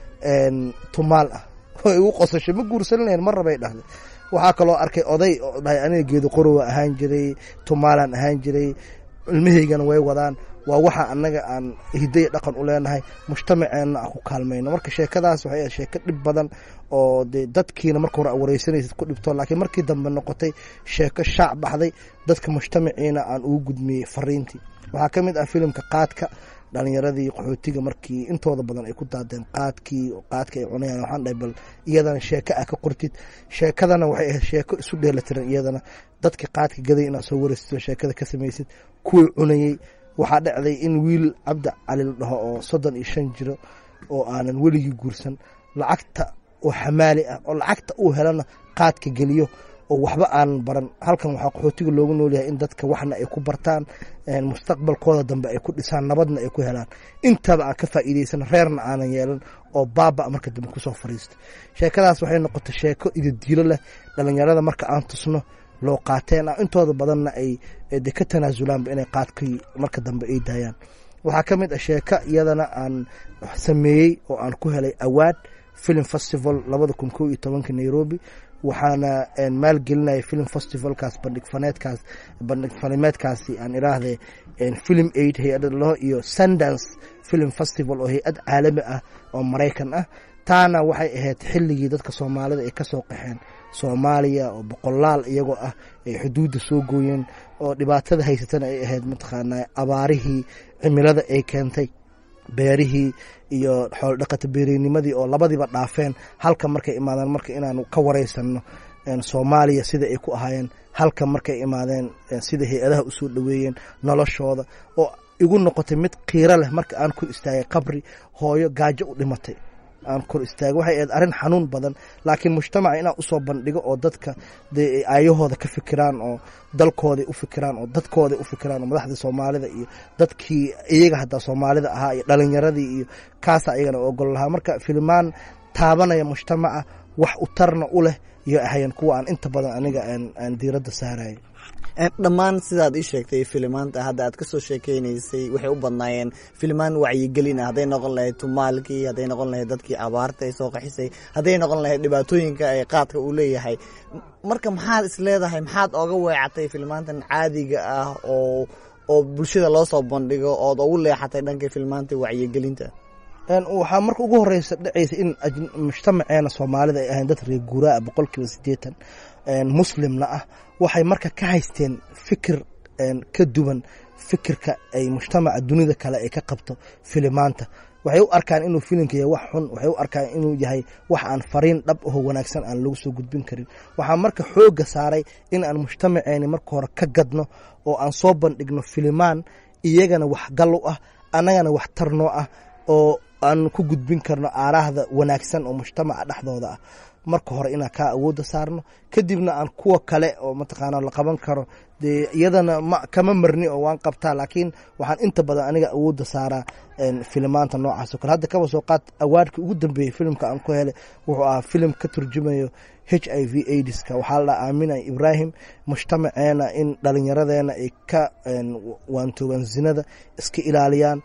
tumaal ah oo igu qosashay ma guursan lahayd mar rabay dhahday waxaa kaloo arkay oday oo dhahay aniga geedo qorowa ahaan jiray tumaalaan ahaan jiray ilmahaygana way wadaan waa waxa anaga aan hiday dhaqan u leenahay mujtamaceenna aan ku kaalmayno marka sheekadaas waxay ahayd sheeko dhib badan oo de dadkiina marka hore wareysanaysid ku dhibto laakiin markii dambe noqotay sheeko shaac baxday dadka mujtamaciina aan ugu gudmiyey fariintii waxaa ka mid ah filimka qaadka dhalinyaradii qaxootiga markii intooda badan ay ku daadeen qaadkii qaadka ay cunayaan waxaan dhahay bal iyadana sheeko ah ka qortid sheekadana waxay ahayd sheeko isu dheelatiran iyadana dadka qaadka gaday inaad soo wareysid sheekada ka samaysid kuwii cunayey waxaa dhacday in wiil cabdi cali la dhaho oo soddon iyo shan jiro oo aanan weligii guursan lacagta oo xamaali ah oo lacagta uu helana qaadka geliyo oo waxba aanan baran halkan waxaa qaxootiga loogu noolyahay in dadka waxna ay ku bartaan mustaqbalkooda dambe ay ku dhisaan nabadna ay ku helaan intaba aan ka faa'iideysan reerna aanan yeelan oo baaba marka dambe kusoo fariista sheekadaas waxay noqotay sheeko idadiilo leh dhalinyarada marka aan tusno loo qaateen ah intooda badanna ay de ka tanaasulaanba inay qaadkii marka dambe ay daayaan waxaa ka mid ah sheeko iyadana aan sameeyey oo aan ku helay awaad film festival labada kun kow iyo tobanka nairobi waxaana maalgelinaya film festivalkaas bandhig faneedkaas bandhig fanimeedkaasi aan iraahde film aid hay-ada laho iyo sundance film festival oo hay-ad caalami ah oo maraykan ah taana waxay ahayd xilligii dadka soomaalida ay kasoo qaxeen soomaaliya oo boqolaal iyagoo ah ay xuduudda soo gooyeen oo dhibaatada haysatana ay ahayd mataqaanaa abaarihii cimilada ay keentay beerihii iyo xoolodhaqata beereynimadii oo labadiiba dhaafeen halka markay imaadeen marka inaanu ka wareysano soomaaliya sida ay ku ahaayeen halka markay imaadeen sida hay-adaha usoo dhoweeyeen noloshooda oo igu noqotay mid qiiro leh marka aan kor istaagay qabri hooyo gaajo u dhimatay aan kor istaago waxay ahayd arrin xanuun badan laakiin mujtamaca inaan usoo bandhigo oo dadka dee aayahooda ka fikiraan oo dalkooday u fikiraan oo dadkooday u fikiraan oo madaxda soomaalida iyo dadkii iyaga haddaa soomaalida ahaa iyo dhalinyaradii iyo kaasa ayagana ogol lahaa marka filimaan taabanaya mujtamaca wax u tarna u leh iyo ahayan kuwa aan inta badan aniga aan diiradda saarayo dhammaan sidaad ii sheegtay filimaanta hadda aad kasoo sheekeynaysay waxay u badnaayeen filimaan wacyigelin ah hadday noqon lahayd tumaalkii hadday noqon lahayd dadkii abaarta ay soo qaxisay hadday noqon lahayd dhibaatooyinka ay qaadka uu leeyahay marka maxaad is leedahay maxaad oga weecatay filimaantan caadiga ah oo oo bulshada loo soo bandhigo ood ugu leexatay dhanka filimaanta wacyigelinta waxaa marka ugu horeysa dhacaysa in mujtamaceena soomaalida ay ahayn dad reer guuraa boqol kiiba sideetan muslimna ah waxay marka ka haysteen fikir ka duwan fikirka ay mujtamaca dunida kale ay ka qabto filimaanta waxay u arkaan inuu filimka yahay wax xun waxay u arkaan inuu yahay wax aan fariin dhab aho wanaagsan aan lagu soo gudbin karin waxaa marka xooga saaray in aan mujtamaceeni marka hore ka gadno oo aan soo bandhigno filimaan iyagana wax gal u ah annagana wax tarnoo ah oo aan ku gudbin karno aaraahda wanaagsan oo mujtamaca dhexdooda ah marka hore inaan kaa awoodda saarno kadibna aan kuwa kale oo mataqaana la qaban karo dee iyadana ma kama marni oo waan qabtaa laakiin waxaan inta badan aniga awoodda saaraa filimaanta noocaas o kale hadda kaba soo qaad awaadkii ugu dambeeyey filimka aan ku helay wuxuu ahaa filim ka turjumayo h i v aidiska waxaa la dhaha aaminay ibraahim mujtamaceena in dhalinyaradeena ay ka waantoogaan zinada iska ilaaliyaan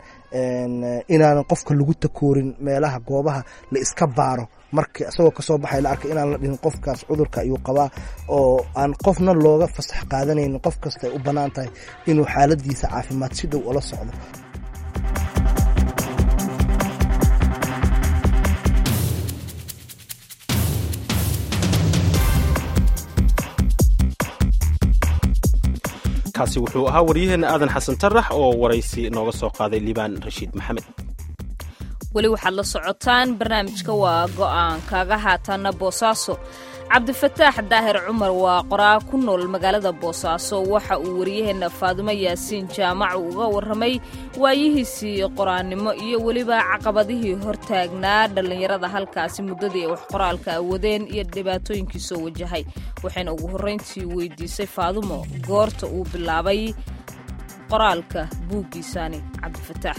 inaanan qofka lagu takoorin meelaha goobaha la iska baaro marka isagoo kasoo baxay la arkay inaan la dhihin qofkaas cudurka ayuu qabaa oo aan qofna looga fasax qaadanaynin qof kasta ay u bannaan tahay inuu xaaladiisa caafimaad si dhow ula socdo kaasi wuxuu ahaa waryaheenna aadan xasan tarax oo waraysi nooga soo qaaday liibaan rashiid maxamed weli waxaad la socotaan barnaamijka waa go'aan kaaga haataana boosaaso cabdifataax daahir cumar waa qoraa ku nool magaalada boosaaso waxa uu wariyaheenna faadumo yaasiin jaamac uga warramay waayihiisii qoraannimo iyo weliba caqabadihii hortaagnaa dhallinyarada halkaasi muddadii ay wax qoraalka awadeen iyo dhibaatooyinkii soo wajahay waxayna ugu horrayntii weydiisay faadumo goorta uu bilaabay qoraalka buuggiisani cabdifataax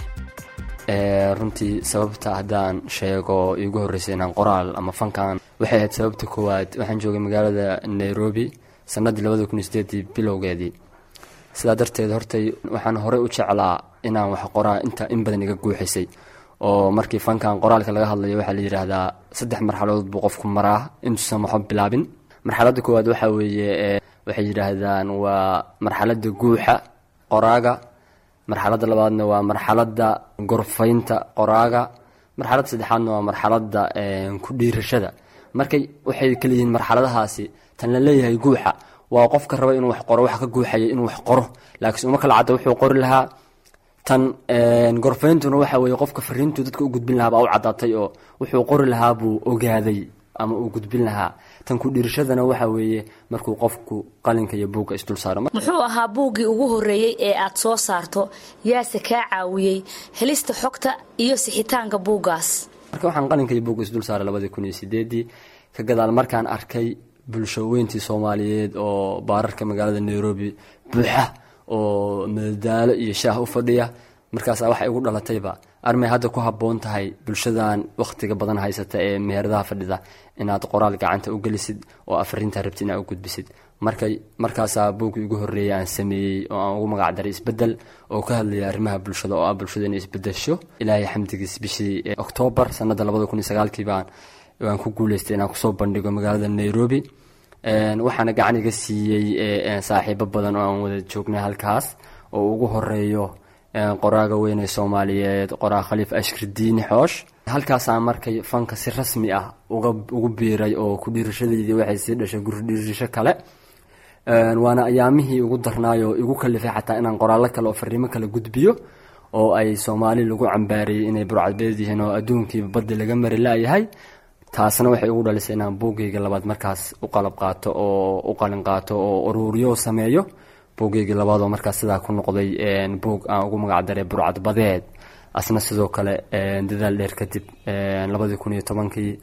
runtii sababta haddaan sheego iigu horreysay inaan qoraal ama fankan waxay ahayd sababta koowaad waxaan joogay magaalada nairobi sannaddii labada kun iyo sideedii bilowgeedii sidaa darteed hortay waxaan horey u jeclaa inaan wax qoraa inta in badan iga guuxisay oo markii fankan qoraalka laga hadlayo waxaa la yidhaahdaa saddex marxaladood buu qofku maraa intuusan waxba bilaabin marxaladda koowaad waxaa weeye waxay yidhaahdaan waa marxaladda guuxa qoraaga marxaladda labaadna waa marxaladda gorfaynta qoraaga marxaladda saddexaadna waa marxaladda ku dhiirashada markay waxay kala yihiin marxaladahaasi tan la leeyahay guuxa waa qofka raba inuu wax qoro waxa ka guuxaya inuu wax qoro laakiinse uma kala cadda wuxuu qori lahaa tan gorfayntuna waxa weeye qofka fariintuu dadka u gudbin lahaa baa u caddaatay oo wuxuu qori lahaa buu ogaaday ama uu gudbin lahaa tan ku dhiirashadana waxa weeye markuu qofku qalinka iyo buugga isdul saaro muxuu ahaa buuggii ugu horreeyey ee aad soo saarto yaase kaa caawiyey helista xogta iyo sixitaanka buuggaas marka waxaan qalinka iyo buugga isdul saaray labadii kun iyo sideedii ka gadaal markaan arkay bulsho weyntii soomaaliyeed oo baararka magaalada nairobi buuxa oo madadaalo iyo shaah u fadhiya markaasaa waxay igu dhalatayba armay hadda ku habboon tahay bulshadan wakhtiga badan haysata ee meheradaha fadhida inaad qoraal gacanta u gelisid oo afrintaa rabtid inaad u gudbisid markay markaasaa buuggii ugu horreeyay aan sameeyey oo aan ugu magac daray isbeddel oo ka hadlaya arrimaha bulshada oo ah bulshada inay isbedesho ilaahay xamdigiis bishii oktoobar sanadda labada kun iyo sagaalkii baan waan ku guuleystay inaan kusoo bandhigo magaalada nairobi waxaana gacan iga siiyey saaxiibo badan oo aan wada joognay halkaas oo ugu horeeyo qoraaga weyne soomaaliyeed qoraa khaliif ashkir diini xoosh halkaasaa markay fanka si rasmi ah ugu biiray oo ku dhiirashadeydii waxay sii dhashay guri dhiirasho kale waana ayaamihii ugu darnaayoo igu kalifay xataa inaan qoraallo kale oo fariimo kale gudbiyo oo ay soomaali lagu cambaariyey inay burcadbeed yihiin oo adduunkiiba baddi laga mari la-yahay taasna waxay ugu dhalisay inaan buuggayga labaad markaas u qalab qaato oo u qalin qaato oo uruuriyo sameeyo buuggeygii labaadoo markaas sidaa ku noqday buug aan ugu magac daray burcad badeed asna sidoo kale dadaal dheer kadib labadii kun iyo tobankii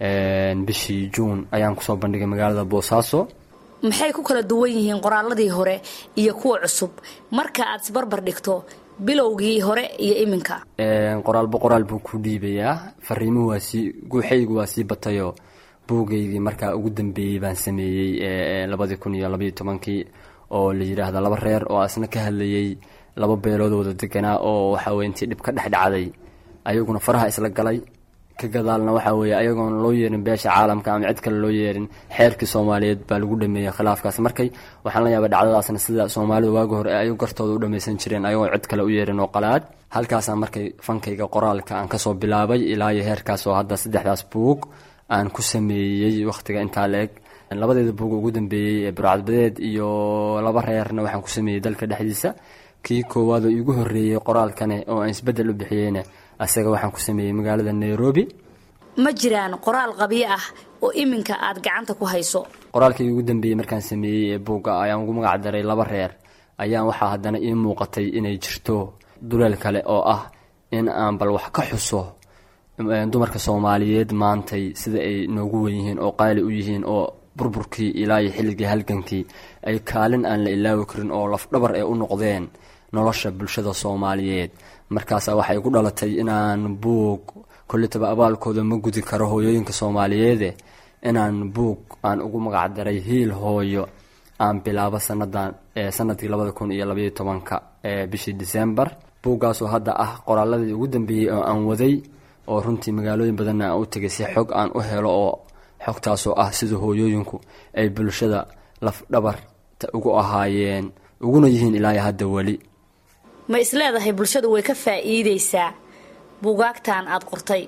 bishii juun ayaan kusoo bandhigay magaalada boosaaso maxay ku kala duwan yihiin qoraaladii hore iyo kuwa cusub marka aad isbarbar dhigto bilowgii hore iyo iminka qoraalba qoraal buu ku dhiibayaa fariimuhu waa sii guuxaygu waa sii batayoo buugeygii markaa ugu dambeeyey baan sameeyey labadii kun iyo labaiyo tobankii oo la yidhaahda laba reer oo asna ka hadlayey laba beelood wada deganaa oo waxaweye intii dhib ka dhex dhacday ayaguna faraha isla galay ka gadaalna waxaa weeye ayagoona loo yeerin beesha caalamka ama cid kale loo yeerin xeerkii soomaaliyeed baa lagu dhameeyey khilaafkaas markay waxaan la yaabay dhacdadaasna sida soomaalidu waagi hore ay gartooda u dhamaysan jireen ayagoo cid kale u yeerin oo qalaad halkaasaa markay fankayga qoraalka aan kasoo bilaabay ilaa iyo heerkaas oo hadda saddexdaas buug aan ku sameeyey wakhtiga intaa la-eg labadeeda buug ugu dambeeyey ee burcadbadeed iyo laba reerna waxaan ku sameeyey dalka dhexdiisa kii koowaad oo iigu horreeyey qoraalkane oo aan isbeddel u bixiyeyna asaga waxaan ku sameeyey magaalada nairobi ma jiraan qoraal qabyo ah oo iminka aad gacanta ku hayso qoraalkii ugu dambeeyey markaan sameeyey ee buugga ayaan ugu magac daray laba reer ayaan waxaa haddana ii muuqatay inay jirto duleel kale oo ah in aan bal wax ka xuso dumarka soomaaliyeed maantay sida ay noogu wen yihiin oo qaali u yihiin oo burburkii ilaa iyo xilligii halgankii ay kaalin aan la ilaawi karin oo lafdhabar ay u noqdeen nolosha bulshada soomaaliyeed markaasaa waxay igu dhalatay inaan buug kolletaba abaalkooda ma gudi karo hooyooyinka soomaaliyeede inaan buug aan ugu magac daray hiil hooyo aan bilaabo sanadan sanadkii labada kun iyo labaiyo tobanka ee bishii december buuggaasoo hadda ah qoraaladii ugu dambeeyey oo aan waday oo runtii magaalooyin badanna aan u tegay si xog aan u helo oo xogtaasoo ah sida hooyooyinku ay bulshada lafdhabarta ugu ahaayeen uguna yihiin ilaayo hadda weli ma isleedahay bulshadu way ka faa'iideysaa buugaagtan aad qortay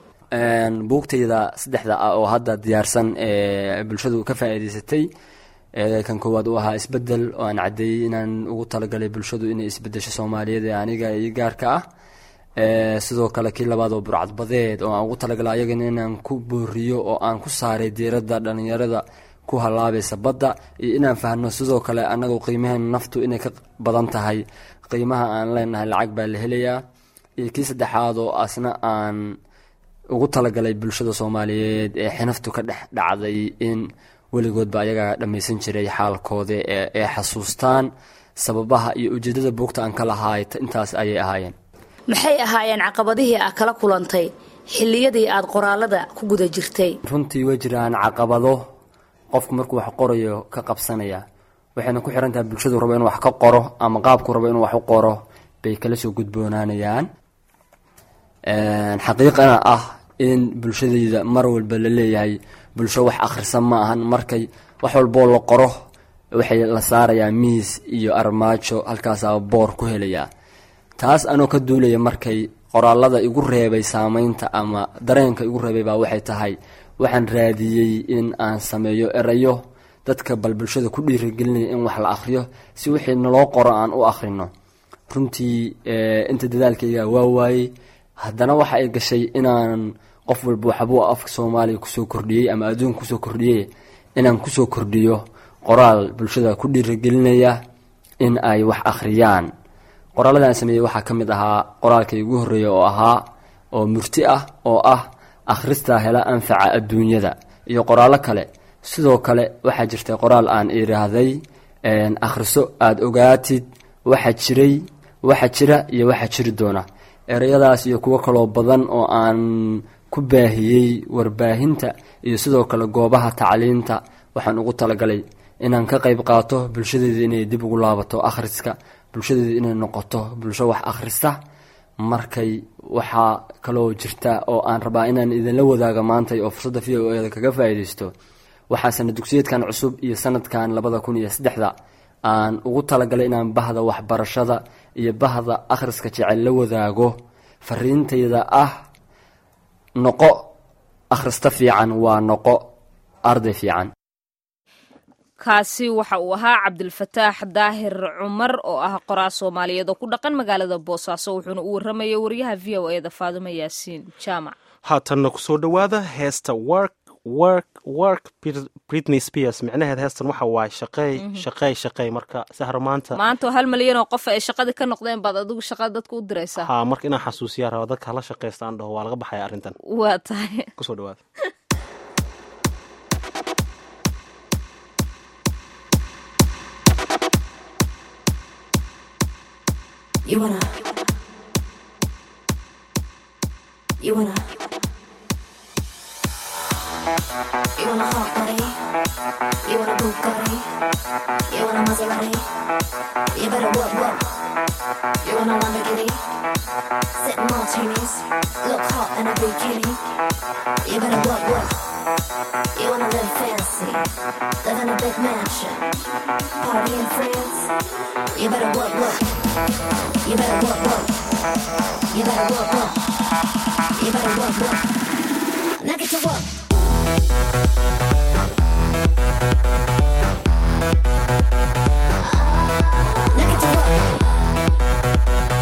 buugtayda saddexda ah oo hadda diyaarsan ee bulshadu ka faa'iideysatay kan koowaad uu ahaa isbedel oo aan caddeeyey inaan ugu talagalay bulshadu inay isbedesho soomaaliyeed ee aniga iyo gaarka ah sidoo kale kii labaad oo burcadbadeed oo aan ugu talagalay ayagana inaan ku booriyo oo aan ku saaray diiradda dhalinyarada ku halaabaysa badda iyo inaan fahno sidoo kale annagu qiimaheena naftu inay ka badan tahay qiimaha aan leenahay lacag baa la helayaa iyo kii saddexaad oo asna aan ugu talagalay bulshada soomaaliyeed ee xinaftu ka dhex dhacday in weligoodba ayagaa dhammaysan jiray xaalkooda ee xasuustaan sababaha iyo ujeedada buugta aan ka lahaay intaas ayay ahaayeen maxay ahaayeen caqabadihii aad kala kulantay xilliyadii aad qoraalada ku guda jirtay runtii way jiraan caqabado qofku markuu wax qorayo ka qabsanaya waxayna ku xiran tahay bulshadu rabo inuu wax ka qoro ama qaabku rabo inuu wax u qoro bay kala soo gudboonaanayaan xaqiiqana ah in bulshadayda mar walba la leeyahay bulsho wax akhrisan ma ahan markay wax walboo la qoro waxay la saarayaa miis iyo armaajo halkaasaa boor ku helayaa taas anoo ka duulaya markay qoraalada igu reebay saameynta ama dareenka igu reebay baa waxay tahay waxaan raadiyey in aan sameeyo erayo dadka bal bulshada ku dhiirigelinaya in wax la akhriyo si wixii naloo qoro aan u akhrino runtii inta dadaalkayga waa waayey haddana waxa ay gashay inaan qof walba waxbuu afka soomaaliya kusoo kordhiyey ama adduunka kusoo kordhiyey inaan kusoo kordhiyo qoraal bulshada ku dhiirigelinaya in ay wax akhriyaan qoraaladaan sameeyey waxaa ka mid ahaa qoraalkay ugu horreeya oo ahaa oo murti ah oo ah akhristaa hela anfaca adduunyada iyo qoraallo kale sidoo kale waxaa jirtay qoraal aan idhaahday akhriso aada ogaatid waxa jiray waxa jira iyo waxa jiri doona ereyadaas iyo kuwo kaloo badan oo aan ku baahiyey warbaahinta iyo sidoo kale goobaha tacliinta waxaan ugu talagalay inaan ka qayb qaato bulshadeeda inay dib ugu laabato akhriska bulshadeeda inay noqoto bulsho wax akhrista markay waxaa kaloo jirta oo aan rabaa inaan idinla wadaaga maantay oo fursadda v o eda kaga faa'iidaysto waxaa sana dugsiyeedkan cusub iyo sanadkan labada kun iyo saddexda aan ugu talagalay inaan bahda waxbarashada iyo bahda akhriska jecel la wadaago fariintayda ah noqo akhrista fiican waa noqo arday fiican kaasi waxa uu ahaa cabdilfataax daahir cumar oo ah qoraa soomaaliyeed oo ku dhaqan magaalada boosaaso wuxuuna u warramayay wariyaha v o eda faadimo yaasiin jaamac haatanna kusoo dhowaada heesta work work work britney spears micnaheed heestan waxa waaye shaqeey shaqeey shaqeey marka sahro maanta maanta hal malyan oo qof ay shaqadii ka noqdeen baad adigu shaqada dadka u diraysaa ha marka inaan xasuusiyaa raba dadka hala shaqeysta aan dhaho waa laga baxaya arrintan waa tahay kusoo dhawaada You wanna You wanna You wanna hot body You wanna Bugatti You wanna Maserati You better work, work You wanna Lamborghini Sip martinis Look hot in a bikini You better work, work You wanna live fancy Live in a big mansion Party in France You better work, work You better work, work You better work, work You better work, work Now get to work Now get to work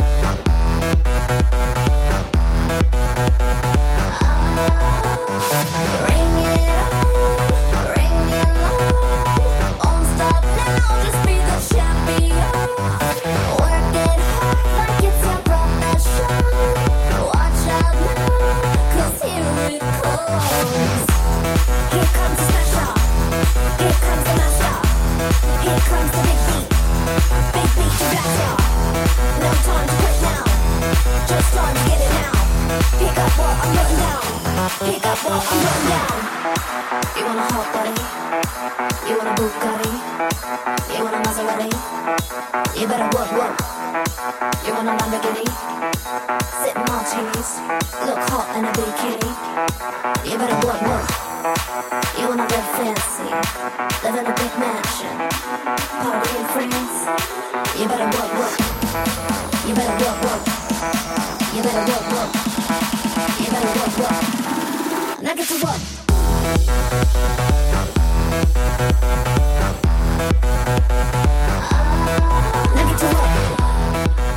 Ring it on, ring it on. Won't stop now, just be the champion. Work it hard like it's your profession. Watch out now, 'cause here it comes. Here comes the smasher. Here comes the master. Here comes the big beat. Big beat to blast No time to quit now. Just time to get it now. Pick up what I'm putting down. Pick up what I'm putting down. You want a hot body? You want a Bugatti? You want a Maserati? You better work, work. You want a Lamborghini? Sip martinis, look hot in a bikini. You better work, work. You wanna live fancy, live in a big mansion, party in France. You better work, work. You better work, work. You better work, work. You better work, work. Now get to work.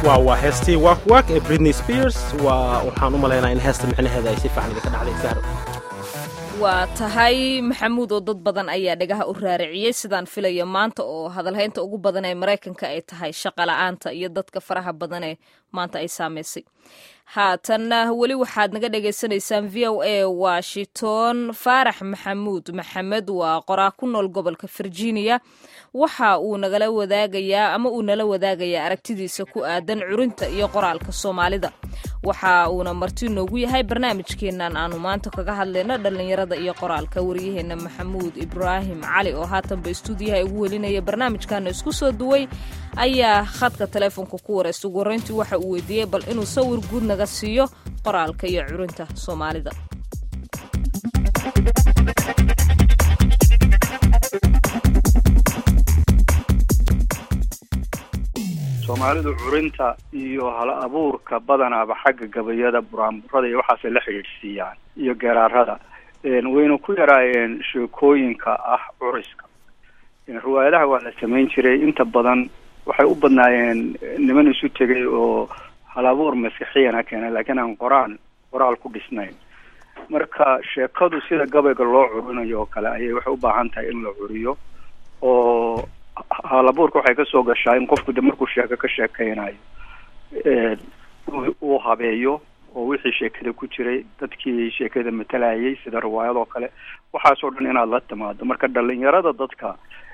waa waa heestii waak waak ee britney spears waa waxaan u malaynaa in heesta micnaheeda ay si fiican idinka dhacday sahro waa tahay maxamuud oo dad badan ayaa dhagaha u raariciyey sidaan filaya maanta oo hadalhaynta ugu badan ee maraykanka ay tahay shaqa la-aanta iyo dadka faraha badan ee maanta ay saamaysay haatanna weli waxaad naga dhagaysanaysaan v o a washington faarax maxamuud maxamed waa qoraa ku nool gobolka virginia waxa uu nagala wadaagayaa ama uu nala wadaagayaa aragtidiisa ku aadan curinta iyo qoraalka soomaalida waxa uuna marti noogu yahay barnaamijkeenan aanu maanta kaga hadlayno dhallinyarada iyo qoraalka waryaheena maxamuud ibraahim cali oo haatanba istuudiyaha ugu welinaya barnaamijkana isku soo duway ayaa khadka taleefonka ku wareysta ugu horreyntii waxa uu weydiiyey bal inuu sawir guud naga siiyo qoraalka iyo curinta soomaalida soomaalidu curinta iyo hal abuurka badanaaba xagga gabayada buraanburada iyo waxaasay la xidhiidhsiiyaan iyo geraarada wayna ku yaraayeen sheekooyinka ah curiska riwaayadaha waa la samayn jiray inta badan waxay u badnaayeen niman isu tegay oo hal abuur maskixiyana keena laakiin aan qoraan qoraal ku dhisnayn marka sheekadu sida gabayga loo curinayo oo kale ayay waxay u baahan tahay in la curiyo oo halabuurka waxay kasoo gashaa in qofku de markuu sheeko ka sheekeynayo uu habeeyo oo wixii sheekada ku jiray dadkii sheekada matalayay sida riwaayadoo kale waxaasoo dhan inaad la timaado marka dhalinyarada dadka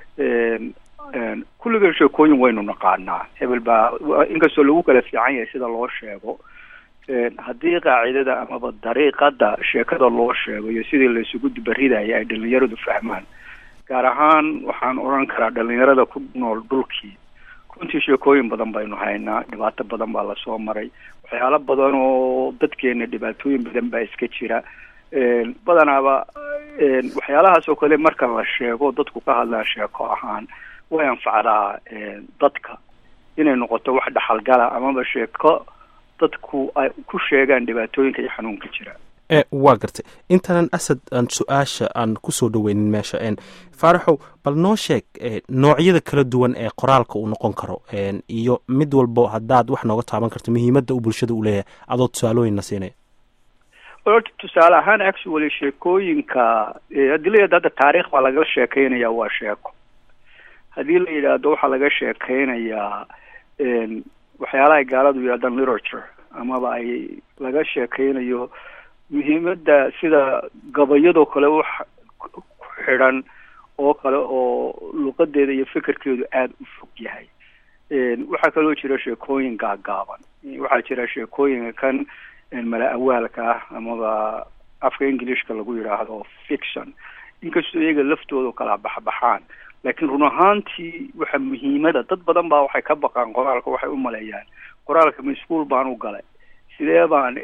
kulligan sheekooyin waynu naqaanaa hebel baa inkastoo lagu kala fiican yahay sida loo sheego haddii qaacidada amaba dariiqada sheekada loo sheego iyo sidii la isugu dubaridaya ay dhalinyaradu fahmaan gaar ahaan waxaan odhan karaa dhalinyarada ku nool dhulkii runtii sheekooyin badan baynu haynaa dhibaato badan baa lasoo maray waxyaalo badan oo dadkeena dhibaatooyin badan baa iska jira badanaaba waxyaalahaas oo kale marka la sheego dadku ka hadlaan sheeko ahaan way anfacdaa dadka inay noqoto wax dhaxalgala amaba sheeko dadku ay ku sheegaan dhibaatooyinka iyo xanuunka jira e waa gartay intaanan asad aan su-aasha aan kusoo dhaweynin meesha faaraxow bal noo sheeg noocyada kala duwan ee qoraalka uu noqon karo iyo mid walbo haddaad wax nooga taaban karto muhiimadda uu bulshada u leeyahay adoo tusaalooyinna siinaya orta tusaale ahaan actually sheekooyinka haddii la yidhahdo hadda taariikh baa laga sheekeynaya waa sheeko haddii la yidhaahdo waxaa laga sheekeynayaa waxyaalaha gaaladu yidhahdaan literature amaba ay laga sheekeynayo muhiimadda sida gabayadoo kale wax ku xidhan oo kale oo luqadeeda iyo fikirkeedu aada u fog yahay waxaa kaloo jira sheekooyin gaagaaban waxaa jira sheekooyinka kan mala awaalka ah amaba afka englishka lagu yidhaahdo fiction inkastoo iyaga laftooda kala baxbaxaan laakiin run ahaantii waxa muhiimada dad badan baa waxay ka baqaan qoraalka waxay u maleeyaan qoraalka ma ischool baan u galay sidee baan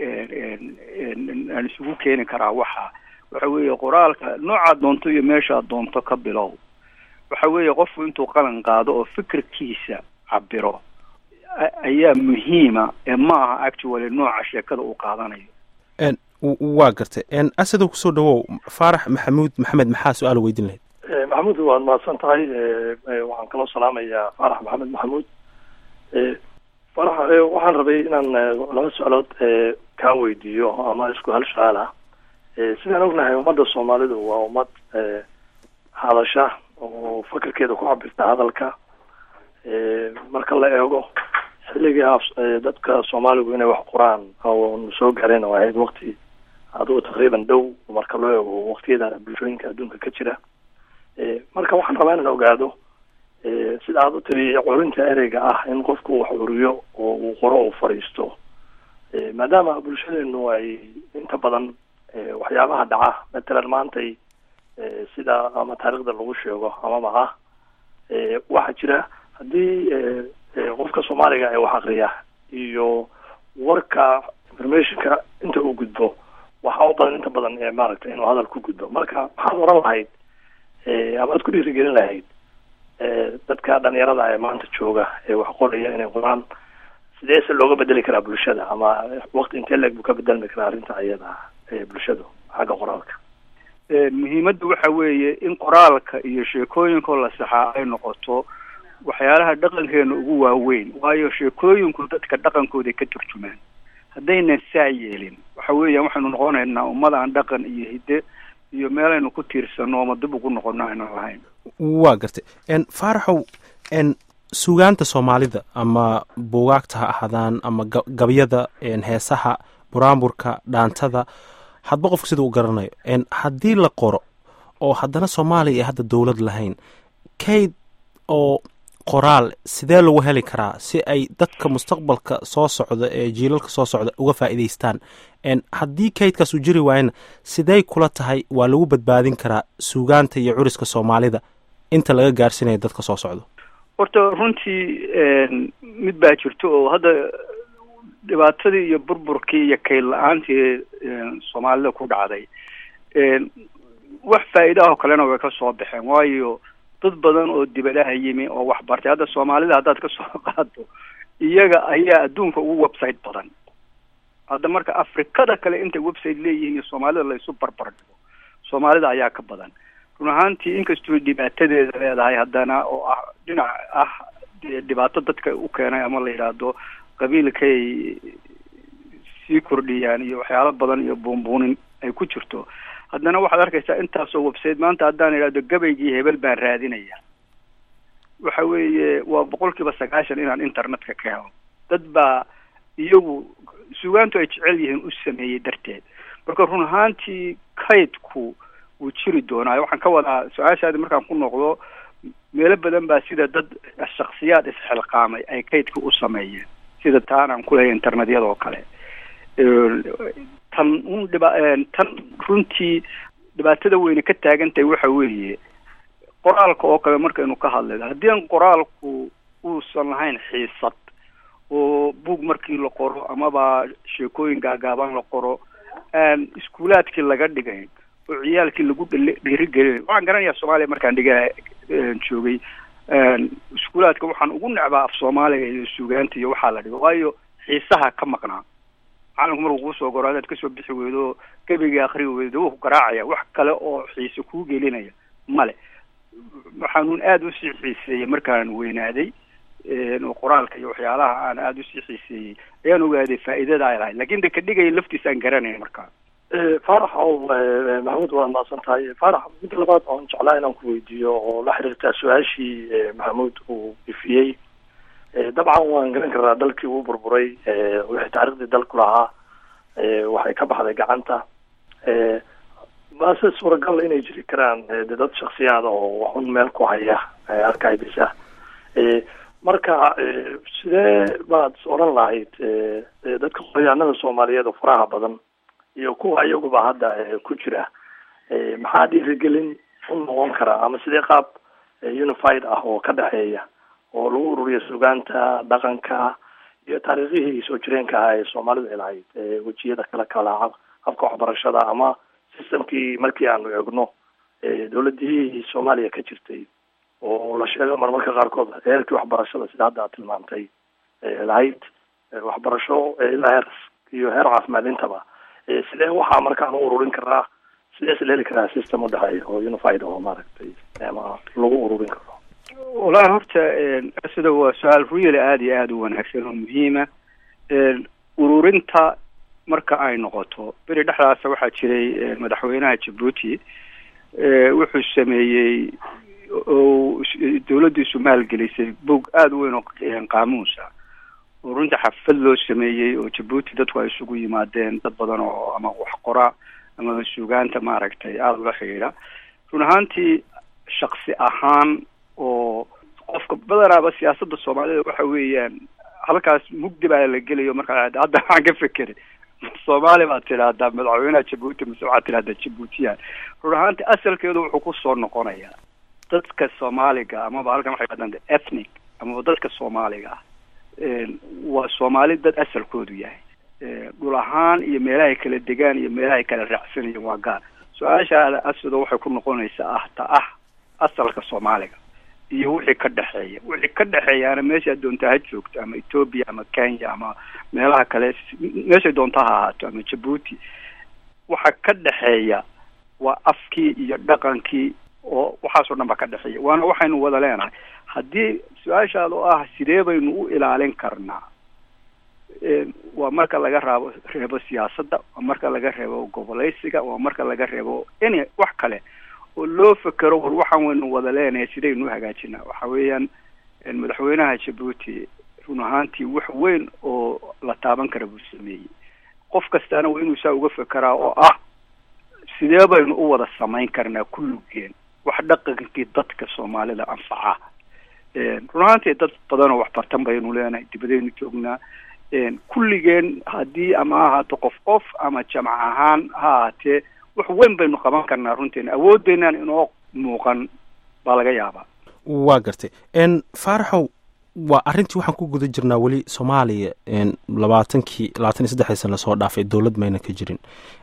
aan isugu keeni karaa waxa waxa weeye qoraalka noocaad doonto iyo meeshaad doonto ka bilow waxa weeye qofku intuu qalan qaado oo fikirkiisa cabiro ayaa muhiima ee ma aha actually nooca sheekada uu qaadanayo waa gartay asadow kusoo dhawow faarax maxamuud maxamed maxaa su-aal weydin lahayd maxamuud waad mahadsan tahay waxaan kaloo salaamayaa faarax maxamed maxamuud farax waxaan rabay inaan laba su-aalood kaa weydiiyo ama isku hal su-aal ah sidaan ognahay ummadda soomaalidu waa ummad hadasha oo fakarkeeda ku cabirta hadalka marka la eego xilligii dadka soomaaligu inay wax qoraan oo soo gaareen oo ahayd wakti adugu taqriiban dhow marka loo eego waktiyada bulshooyinka adduunka ka jira marka waxaan rabaa inaan ogaado sida aad u tiri curinta ereyga ah in qofku wax curiyo oo uu qoro uu fadhiisto maadaama bulshadeenu ay inta badan waxyaabaha dhaca matalan maantay sida ama taariikhda lagu sheego amaba ah waxaa jira haddii qofka soomaaliga ee wax akriya iyo warka informationka inta uu gudbo waxaa u badan inta badan ee maaragtay inuu hadal ku gudbo marka maxaad oran lahayd ama aad ku dhiirigelin lahayd dadka dhalinyarada ee maanta jooga ee wax qoraya inay qoraan sideese looga bedeli karaa bulshada ama wakti intee leeg buu ka bedelmi karaa arrinta ayada ee bulshadu xagga qoraalka muhiimadda waxa weeye in qoraalka iyo sheekooyinkoo la saxaa ay noqoto waxyaalaha dhaqankeena ugu waaweyn waayo sheekooyinku dadka dhaqankooday ka turjumaan haddaynan saa yeelin waxa weeyaan waxaynu noqonaynaa ummad aan dhaqan iyo hidde iyo meelaynu ku tiirsano ama dib ugu noqono aynan lahayn waa gartay n faaraxow n sugaanta soomaalida ama buugaagta ha ahaadaan ama ga- gabyada n heesaha buraanburka dhaantada hadba qofka sida u garanayo n haddii la qoro oo haddana soomaaliya ay hadda dowlad lahayn kayd oo qoraal sidee lagu heli karaa si ay dadka mustaqbalka soo socda ee jiilalka soo socda uga faa'iidaystaan n haddii kaydkaas uu jiri waayana sidey kula tahay waa lagu badbaadin karaa suugaanta iyo curiska soomaalida inta laga gaarsiinayo dadka soo socda horta runtii een, mid baa jirto oo hadda dhibaatadii iyo burburkii iyo kayd la-aantii een, soomaalida ku dhacday een, wax faa'iida ah oo kalena way ka soo baxeen waayo dad badan oo dibadaha yimi oo wax bartay hadda soomaalida haddaad ka soo qaado iyaga ayaa adduunka ugu website badan hadda marka afrikada kale intay website leeyihiin iyo soomaalida la isu barbar dhigo soomaalida ayaa ka badan run ahaantii inkastoo dhibaatadeeda leedahay haddana oo ah dhinac ah dee dhibaato dadka u keenay ama la yidhaahdo qabiilkay sii kordhiyaan iyo waxyaalo badan iyo buunbuunin ay ku jirto haddana waxaad arkaysaa intaasoo website maanta haddaan idhahdo gabaygii hebel baan raadinaya waxa weeye waa boqol kiiba sagaashan inaan internetka ka helo dad baa iyagu sugaantu ay jecel yihiin u sameeyey darteed marka run ahaantii kaydku wuu jiri doonaa waxaan ka wadaa su-aashaadi markaan ku noqdo meelo badan baa sida dad shaksiyaad isxilqaamay ay kaydka u sameeyeen sida taan aan kuleeya internetyada oo kale Een, tan un dhiba een, tan runtii dhibaatada weyne ka taagan tahay waxa weeye qoraalka oo kale markaynu ka hadlayno haddii aan qoraalku uusan lahayn xiisad oo buug markii la qoro amaba sheekooyin gaagaaban la qoro aan iskuulaadkii laga dhigayn oo ciyaalkii lagu dhali- dhiirigelinayn waxaan garanayaa soomaaliya markaan dhiga een, joogay een, iskuulaadka waxaan ugu necbaa af soomaaliga iyo suugaanta iyo waxaa la dhigo waayo xiisaha ka maqnaa macalinku markuu kuu soo goro hadaad kasoo bixi weydo gebigii akri weydo wuu ku garaacaya wax kale oo xiise kuu gelinaya male waxaanuun aada usii xiiseeyey markaan weynaaday een, oo qoraalka iyo waxyaalaha aan aada usii xiiseeyey ayaan ogaaday faa'iidada ay lahayd lakin de ka dhigaya laftiisa aan garanayn markaa faarax oo eh, maxamuud waad mahadsan tahay faarax midda labaad oon jeclaa inaan ku weydiiyo oo la xiriirta su-aashii eh, maxamuud uu ifiyey Eh, dabcan waan garan karnaa dalkii uu burburay eh, wixii taariikhdii dalku lahaa eh, waxay ka baxday gacanta Eh, maase suuragal inay jiri karaan eh, dee dad shaksiyaada oo waxun meel ku haya eh, arkaydisa Eh, marka eh, sidee baad odhan lahayd eh, eh, dadka qoryaanada soomaaliyeed oo faraha badan iyo kuwa iyaguba hadda eh, ku jira eh, maxaa dhiirigelin u noqon karaa ama sidee qaab eh, unified ah oo ka dhexeeya oo lagu ururiyo sugaanta dhaqanka iyo taariikhihii soo jireenka ahaa ee soomaalidu ay lahayd ee wejiyada kala kala hab- habka waxbarashada ama systemkii markii aanu egno ee dowladihii soomaaliya ka jirtay oo la sheego marmarka qaarkood heerkii waxbarashada sida hadda aad tilmaantay ee lahayd ee waxbarasho ee ilaa heer iyo heer caafimaad intaba ee sidee waxaa markaan u ururin karaa sidee is la heli karaa system udhexeeya oo unified oo maaragtay ama lagu ururin karo walahi horta een, sida waa su-aal really aada iyo aada u wanaagsan oo muhiima een, ururinta marka ay noqoto beri dhexdaasa waxaa jiray een, madaxweynaha jabuuti ee, wuxuu sameeyey oo is- dowladdiisu maalgelisay bog aada u weyn oo een, qaamuusa oo runtii xafad loo sameeyey oo jabuuti dadku ay isugu yimaadeen dad badan oo ama wax qora ama suugaanta maaragtay aada ula xidhiidha run ahaantii shaksi ahaan oo qofka badanaaba siyaasadda soomaalida waxa weeyaan halkaas mugdi baa la gelayo markaa hadda waxaan ka fekeray soomaali baad tidhaahdaa madaxweynaha jabuuti mise waxaad tidhahdaa jabuutiyaan run ahaantii asalkeedu wuxuu kusoo noqonayaa dadka soomaaliga amaba halkan waxay dhahdaan the ethnic amaba dadka soomaaliga ah een, waa soomaali dad asalkoodu yahay Ee, dhul ahaan iyo meelahay kala degaan iyo meelahay kala raacsanayeen waa gaar su-aashaada asida waxay ku noqonaysaa ah ta ah asalka soomaaliga iyo wixii ka dhexeeya wixii ka dhexeeyaana meeshaad doontaa ha joogto ama ethoobia ama kenya ama meelaha kale meeshay doonta ha ahaato ama jabuuti waxa ka dhexeeya waa afkii iyo dhaqankii oo waxaasoo dhan ba ka dhexeeya waana waxaynu wada leenahay haddii su-aashaad oo ah sidee baynu u ilaalin karnaa waa marka laga raabo reebo siyaasadda waa marka laga reebo goboleysiga waa marka laga reebo any wax kale oo loo fekero war waxaan waynu wada leenahay sidaynu u hagaajinaa waxa weeyaan madaxweynaha jabuuti run ahaantii wax weyn oo la taaban kara buu sameeyey qof kastaana waa inuu saa uga fekeraa oo ah sidee baynu u wada samayn karnaa kulligeen wax dhaqankii dadka soomaalida anfaca run ahaantii dad badan oo waxbartan baynu leenahay dibadaynu joognaa kulligeen haddii ama ha ahaato qof qof ama jamac ahaan ha ahaatee wax weyn baynu qaban karnaa runteena awoodeenaan inoo muuqan baa laga yaabaa waa gartay faaraxow waa arrintii waxaan ku guda jirnaa weli soomaaliya labaatankii labaatan iyo saddexdii sana lasoo dhaafay dowlad mayna ka jirin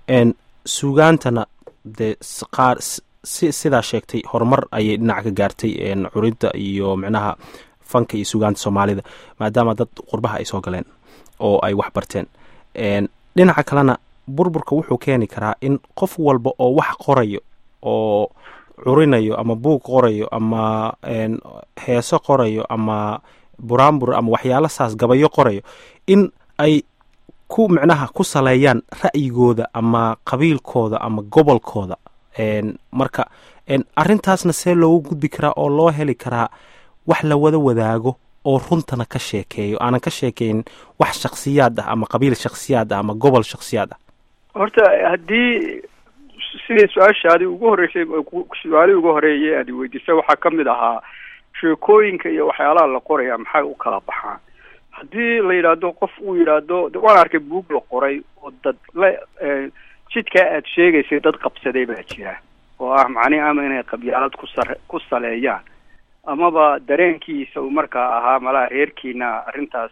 sugaantana dee qaar si sidaa sheegtay horumar ayay dhinac ka gaartay curidda iyo micnaha fanka iyo sugaanta soomaalida maadaama dad qurbaha ay soo galeen oo ay wax barteen dhinaca kalena burburka wuxuu keeni karaa in qof walba oo wax qorayo oo curinayo ama buug qorayo ama heeso qorayo ama buraanbur ama waxyaalo saas gabayo qorayo in ay ku micnaha ku saleeyaan ra'yigooda ama qabiilkooda ama gobolkooda marka arrintaasna see loogu gudbi karaa oo loo heli karaa wax la wada wadaago oo runtana ka sheekeeyo aanan ka sheekeyn wax shaksiyaad ah ama qabiil shaksiyaad ah ama gobol shaksiyaad ah horta haddii sidii su-aashaadii ugu horreysay su-aalihii ugu horeeyay aad weydiisay waxaa ka mid ahaa sheekooyinka iyo waxyaalaha la qoraya maxay u kala baxaan haddii la yidhaahdo qof uu yidhaahdo waan arkay buug la qoray oo dad la jidkaa aad sheegaysay dad qabsaday baa jira oo ah macnihi ama inay qabyaalad ku sar ku saleeyaan amaba dareenkiisa uu markaa ahaa malaha reerkiina arrintaas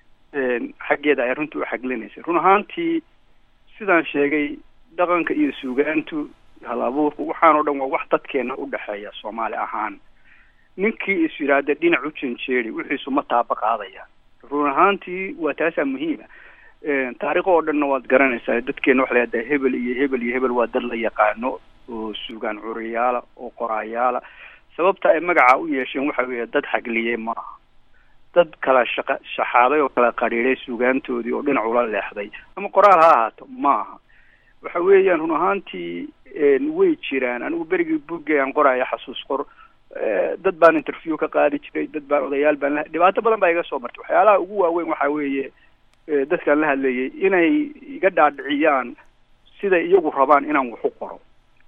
xaggeeda ay runta u xaglinaysay run ahaantii sidaan sheegay dhaqanka iyo suugaantu hal abuurku waxaan o dhan waa wax dadkeena udhexeeya soomaali ahaan ninkii is yidhaahda dhinac u janjeedi wixiisu ma taaba qaadaya run ahaantii waa taasaa muhiima taariikh oo dhanna waad garanaysaa dadkeena waxa lahahdaa hebel iyo hebel iyo hebel waa dad la yaqaano oo suugaan curiyaala oo qoraayaala sababta ay magaca u yeesheen waxa weeye dad xagliyey maaha dad kala shaqa shaxaaday oo kala qadhiiday suugaantoodii oo dhinac ula leexday ama qoraal ha ahaato maaha waxa weeyaan run ahaantii way jiraan anigu berigii buggay aan qoraya xasuus qor dad baan interview ka qaadi jiray dad baan odayaal baan la dhibaato badan baa iga soo martay waxyaalaha ugu waaweyn waxa weeye dadkaan la hadlayay inay iga dhaadhiciyaan siday iyagu rabaan inaan wax u qoro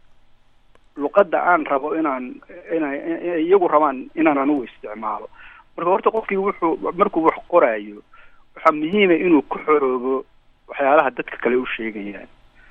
luqadda aan rabo inaan ina iyagu rabaan inaan anigu isticmaalo marka horta qofkii wuxuu markuu wax qoraayo waxaa muhiima inuu ku xoroobo waxyaalaha dadka kale u sheegayaan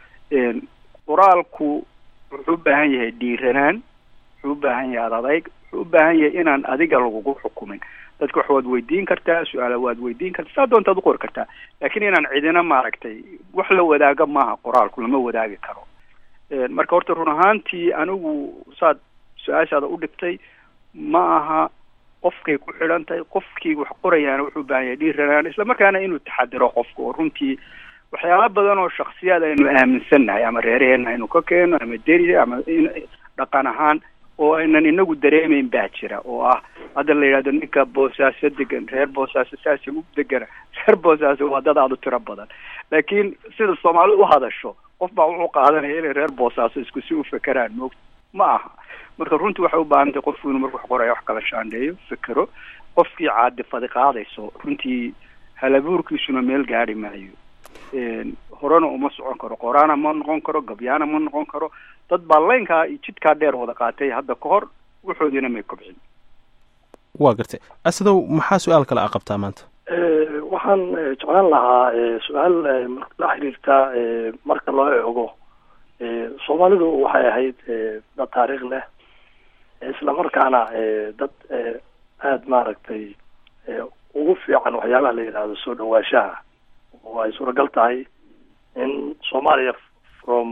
qoraalku wuxuu u baahan yahay dhiiranaan wuxuu u baahan yahay adadayg wuxuu u baahan yahay inaan adiga lagugu xukumin dadka wax waad weydiin kartaa su-aala waad weydiin kartaa saa doontaad u qori kartaa laakiin inaan cidina maaragtay wax la wadaaga maaha qoraalku lama wadaagi karo marka horta run ahaantii anigu saad su-aashaada u dhigtay ma aha qofkay ku xidhan tahay qofkii wax qorayaana wuxuu u baahan yahay dhiiranaan isla markaana inuu taxadiro qofka oo runtii waxyaala badan oo shaksiyaad aynu aaminsannahay ama reeraheena aynu ka keeno ama deri ama dhaqan ahaan oo aynan inagu dareemeyn baa jira oo ah hadda la yidhahdo ninka boosaaso degan reer boosaaso saasi u degana reer boosaaso waa dad aada u tiro badan laakiin sida soomaalidu u hadasho qof baa wuxuu qaadanaya inay reer boosaaso isku si u fekeraan moog ma aha marka runtii waxay u baahan tahay qofku inuu marku wax qoraya wax kala shaandheeyo fekero qofkii caadifadi qaadayso runtii halabuurkiisuna meel gaadhi maayo horena uma socon karo qoraana ma noqon karo gabyaana ma noqon karo dad baa laynkaa iyo jidkaa dheer wada qaatay hadda ka hor waxoodiina may kobcin waa gartay asadow maxaa su-aal kale a qabtaa maanta waxaan jeclaan lahaa su-aal la xiriirta marka loo eego soomaalidu waxay ahayd dad taariikh leh isla markaana dad aada maaragtay ugu fiican waxyaabaha la yidhaahdo soo dhawaashaha oo ay suuragal tahay in soomaaliya from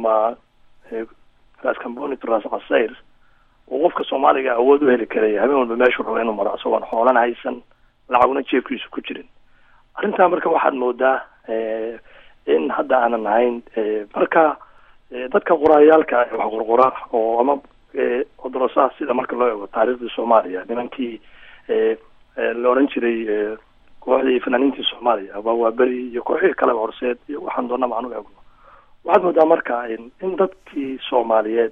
ras camboni to ras casayr uu qofka soomaaliga awood u heli karaya habeen walba meeshuu rabo inuu maro isagoon xoolan haysan lacaguna jeebkiisu ku jirin arrintaa marka waxaad moodaa in hadda aanan ahayn marka dadka qoraayaalka wax qorqora oo ama odorosaha sida marka loo eego taariikhdii soomaaliya nimankii la odhan jiray kooxdii fanaaniintii soomaaliya aba waa beri iyo kooxihii kaleba horseed iyo waxaan doona macnu eegno waxaad moodaa marka in dadkii soomaaliyeed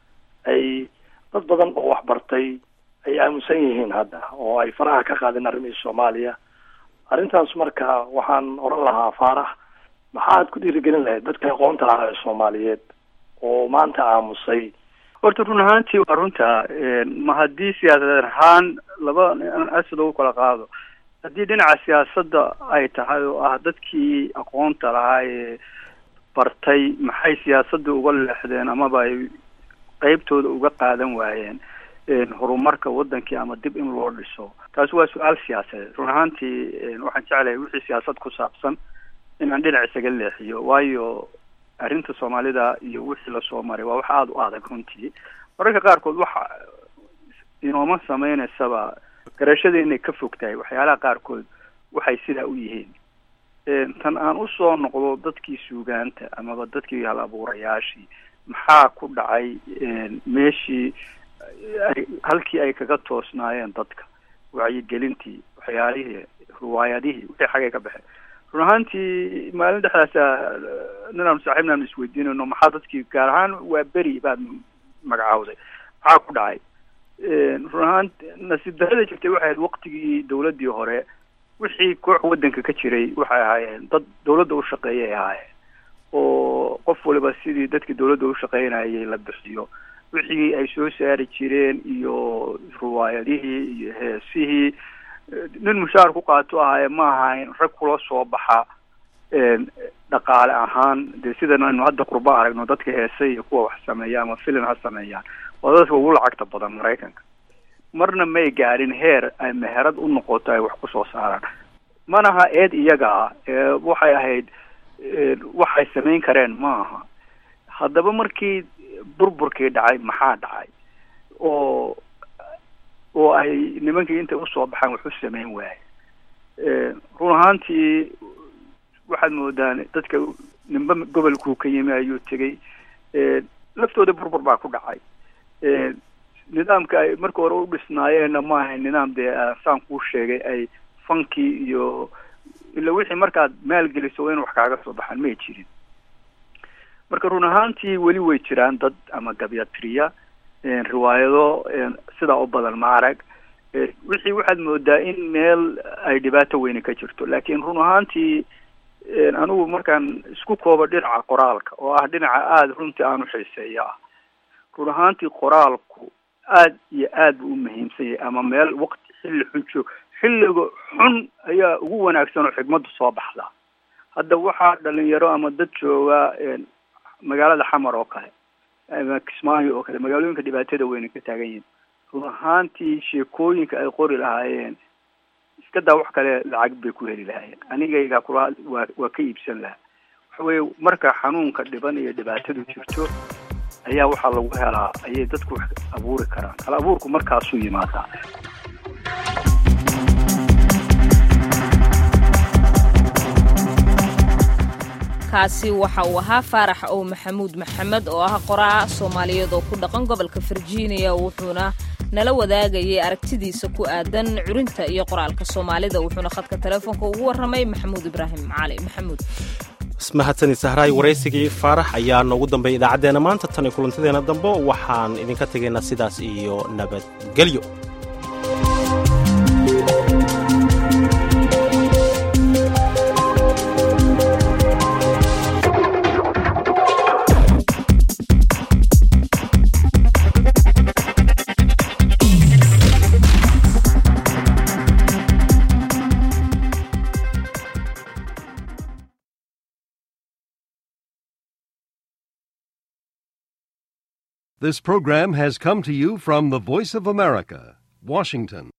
ay dad badan oo waxbartay ay aaminsan yihiin hadda oo ay faraha ka qaadeen arrimihii soomaaliya arrintaas marka waxaan oran lahaa faarax maxaad ku dhiirigelin lahayd dadka aqoonta lahaa ee soomaaliyeed oo maanta aamusay horta run ahaantii waa runta ma haddii siyaasadeed ahaan laba asad ugu kala qaado haddii dhinaca siyaasadda ay tahay oo ah dadkii aqoonta lahaa ee bartay maxay siyaasadda uga leexdeen amaba ay qeybtooda uga qaadan waayeen horumarka wadankii ama dib in loo dhiso taasi waa su-aal siyaasadeed run ahaantii waxaan jeclahay wixii siyaasad ku saabsan inaan dhinac isaga leexiyo waayo arrinta soomaalida iyo wixii lasoo maray waa wax aada u adag runtii mararka qaarkood waxa inooma sameyneysaba garashada inay ka fog tahay waxyaalaha qaarkood waxay sidaa u yihiin tan aan usoo noqdo dadkii suugaanta amaba dadkii hal abuurayaashii maxaa ku dhacay meeshii ay halkii ay kaga toosnaayeen dadka wacyigelintii waxyaalihii riwaayadihii wixii xagay ka baxeen run ahaantii maalin dhexdaasa ninaanu saaxiibna aanu isweydiinayno maxaa dadkii gaar ahaan waa beri baad magacaawday maxaa ku dhacay run ahaan nasiib darada jirtay waxay ahayd waqtigii dawladdii hore wixii koox waddanka ka jiray waxay ahaayeen dad dawladda u shaqeeyay ahaayeen oo qof waliba sidii dadkii dawladda u shaqeynayay la bixiyo wixii ay soo saari jireen iyo riwaayadihii iyo heesihii nin mushaar ku qaato ahaaye ma ahayn rag kula soo baxa dhaqaale ahaan dee sidan aynu hadda qurba aragno dadka heese iyo kuwa wax sameeya ama filim ha sameeyaan waa dadka ugu lacagta badan maraykanka marna may gaadhin heer ay meherad u noqoto ay wax kusoo saaraan manaha eed iyaga ah waxay ahayd waxay samayn kareen ma aha haddaba markii burburkii dhacay maxaa dhacay oo oo ay nimankii intay usoo baxaan wax u samayn waaye run ahaantii waxaad moodaan dadka nimba gobolkuu ka yimi ayuu tegay laftooda burbur baa ku dhacay nidaamka ay marka hore u dhisnaayeenna ma ahayn nidaam dee saan kuu sheegay ay fankii iyo ila wixii markaad maalgeliso waa in wax kaaga soo baxaan may jirin marka run ahaantii weli way jiraan dad ama gabyatiriya riwaayado sidaa u badan ma arag wixii waxaad moodaa in meel ay dhibaato weyni ka jirto laakiin run ahaantii anigu markaan isku koobo dhinaca qoraalka oo ah dhinaca aada runtii aan uxiiseeya ah run ahaantii qoraalku aad iyo aad buu u muhiimsan yahay ama meel waqti xilli xun joog xilliga xun ayaa ugu wanaagsan oo xigmaddu soo baxda hadda waxaa dhalinyaro ama dad jooga magaalada xamar oo kale ama kismaayo oo kale magaalooyinka dhibaatada weyna ka taagan yihin run ahaantii sheekooyinka ay qori lahaayeen iska daa wax kale lacag bay ku heli lahaayeen anigaygaa kula waa waa ka iibsan lahaa waxa weye marka xanuunka dhiban iyo dhibaatadu jirto ayaa waxaa lagu helaa ayay dadku wax abuuri karaan hal abuurku markaasuu yimaadaa kaasi waxa uu ahaa faarax ow maxamuud maxamed oo ah qoraa soomaaliyeed oo ku dhaqan gobolka virginia wuxuuna nala wadaagayay aragtidiisa ku aadan curinta iyo qoraalka soomaalida wuxuuna khadka telefoonka ugu warramay maxamuud ibraahim cali maxamuud mahadsanid sahraay waraysigii faarax ayaa noogu dambeeyay idaacaddeenna maanta tan iyo kulantadeena dambe waxaan idinka tegaynaa sidaas iyo nabadgelyo This program has come to you from the Voice of America, Washington.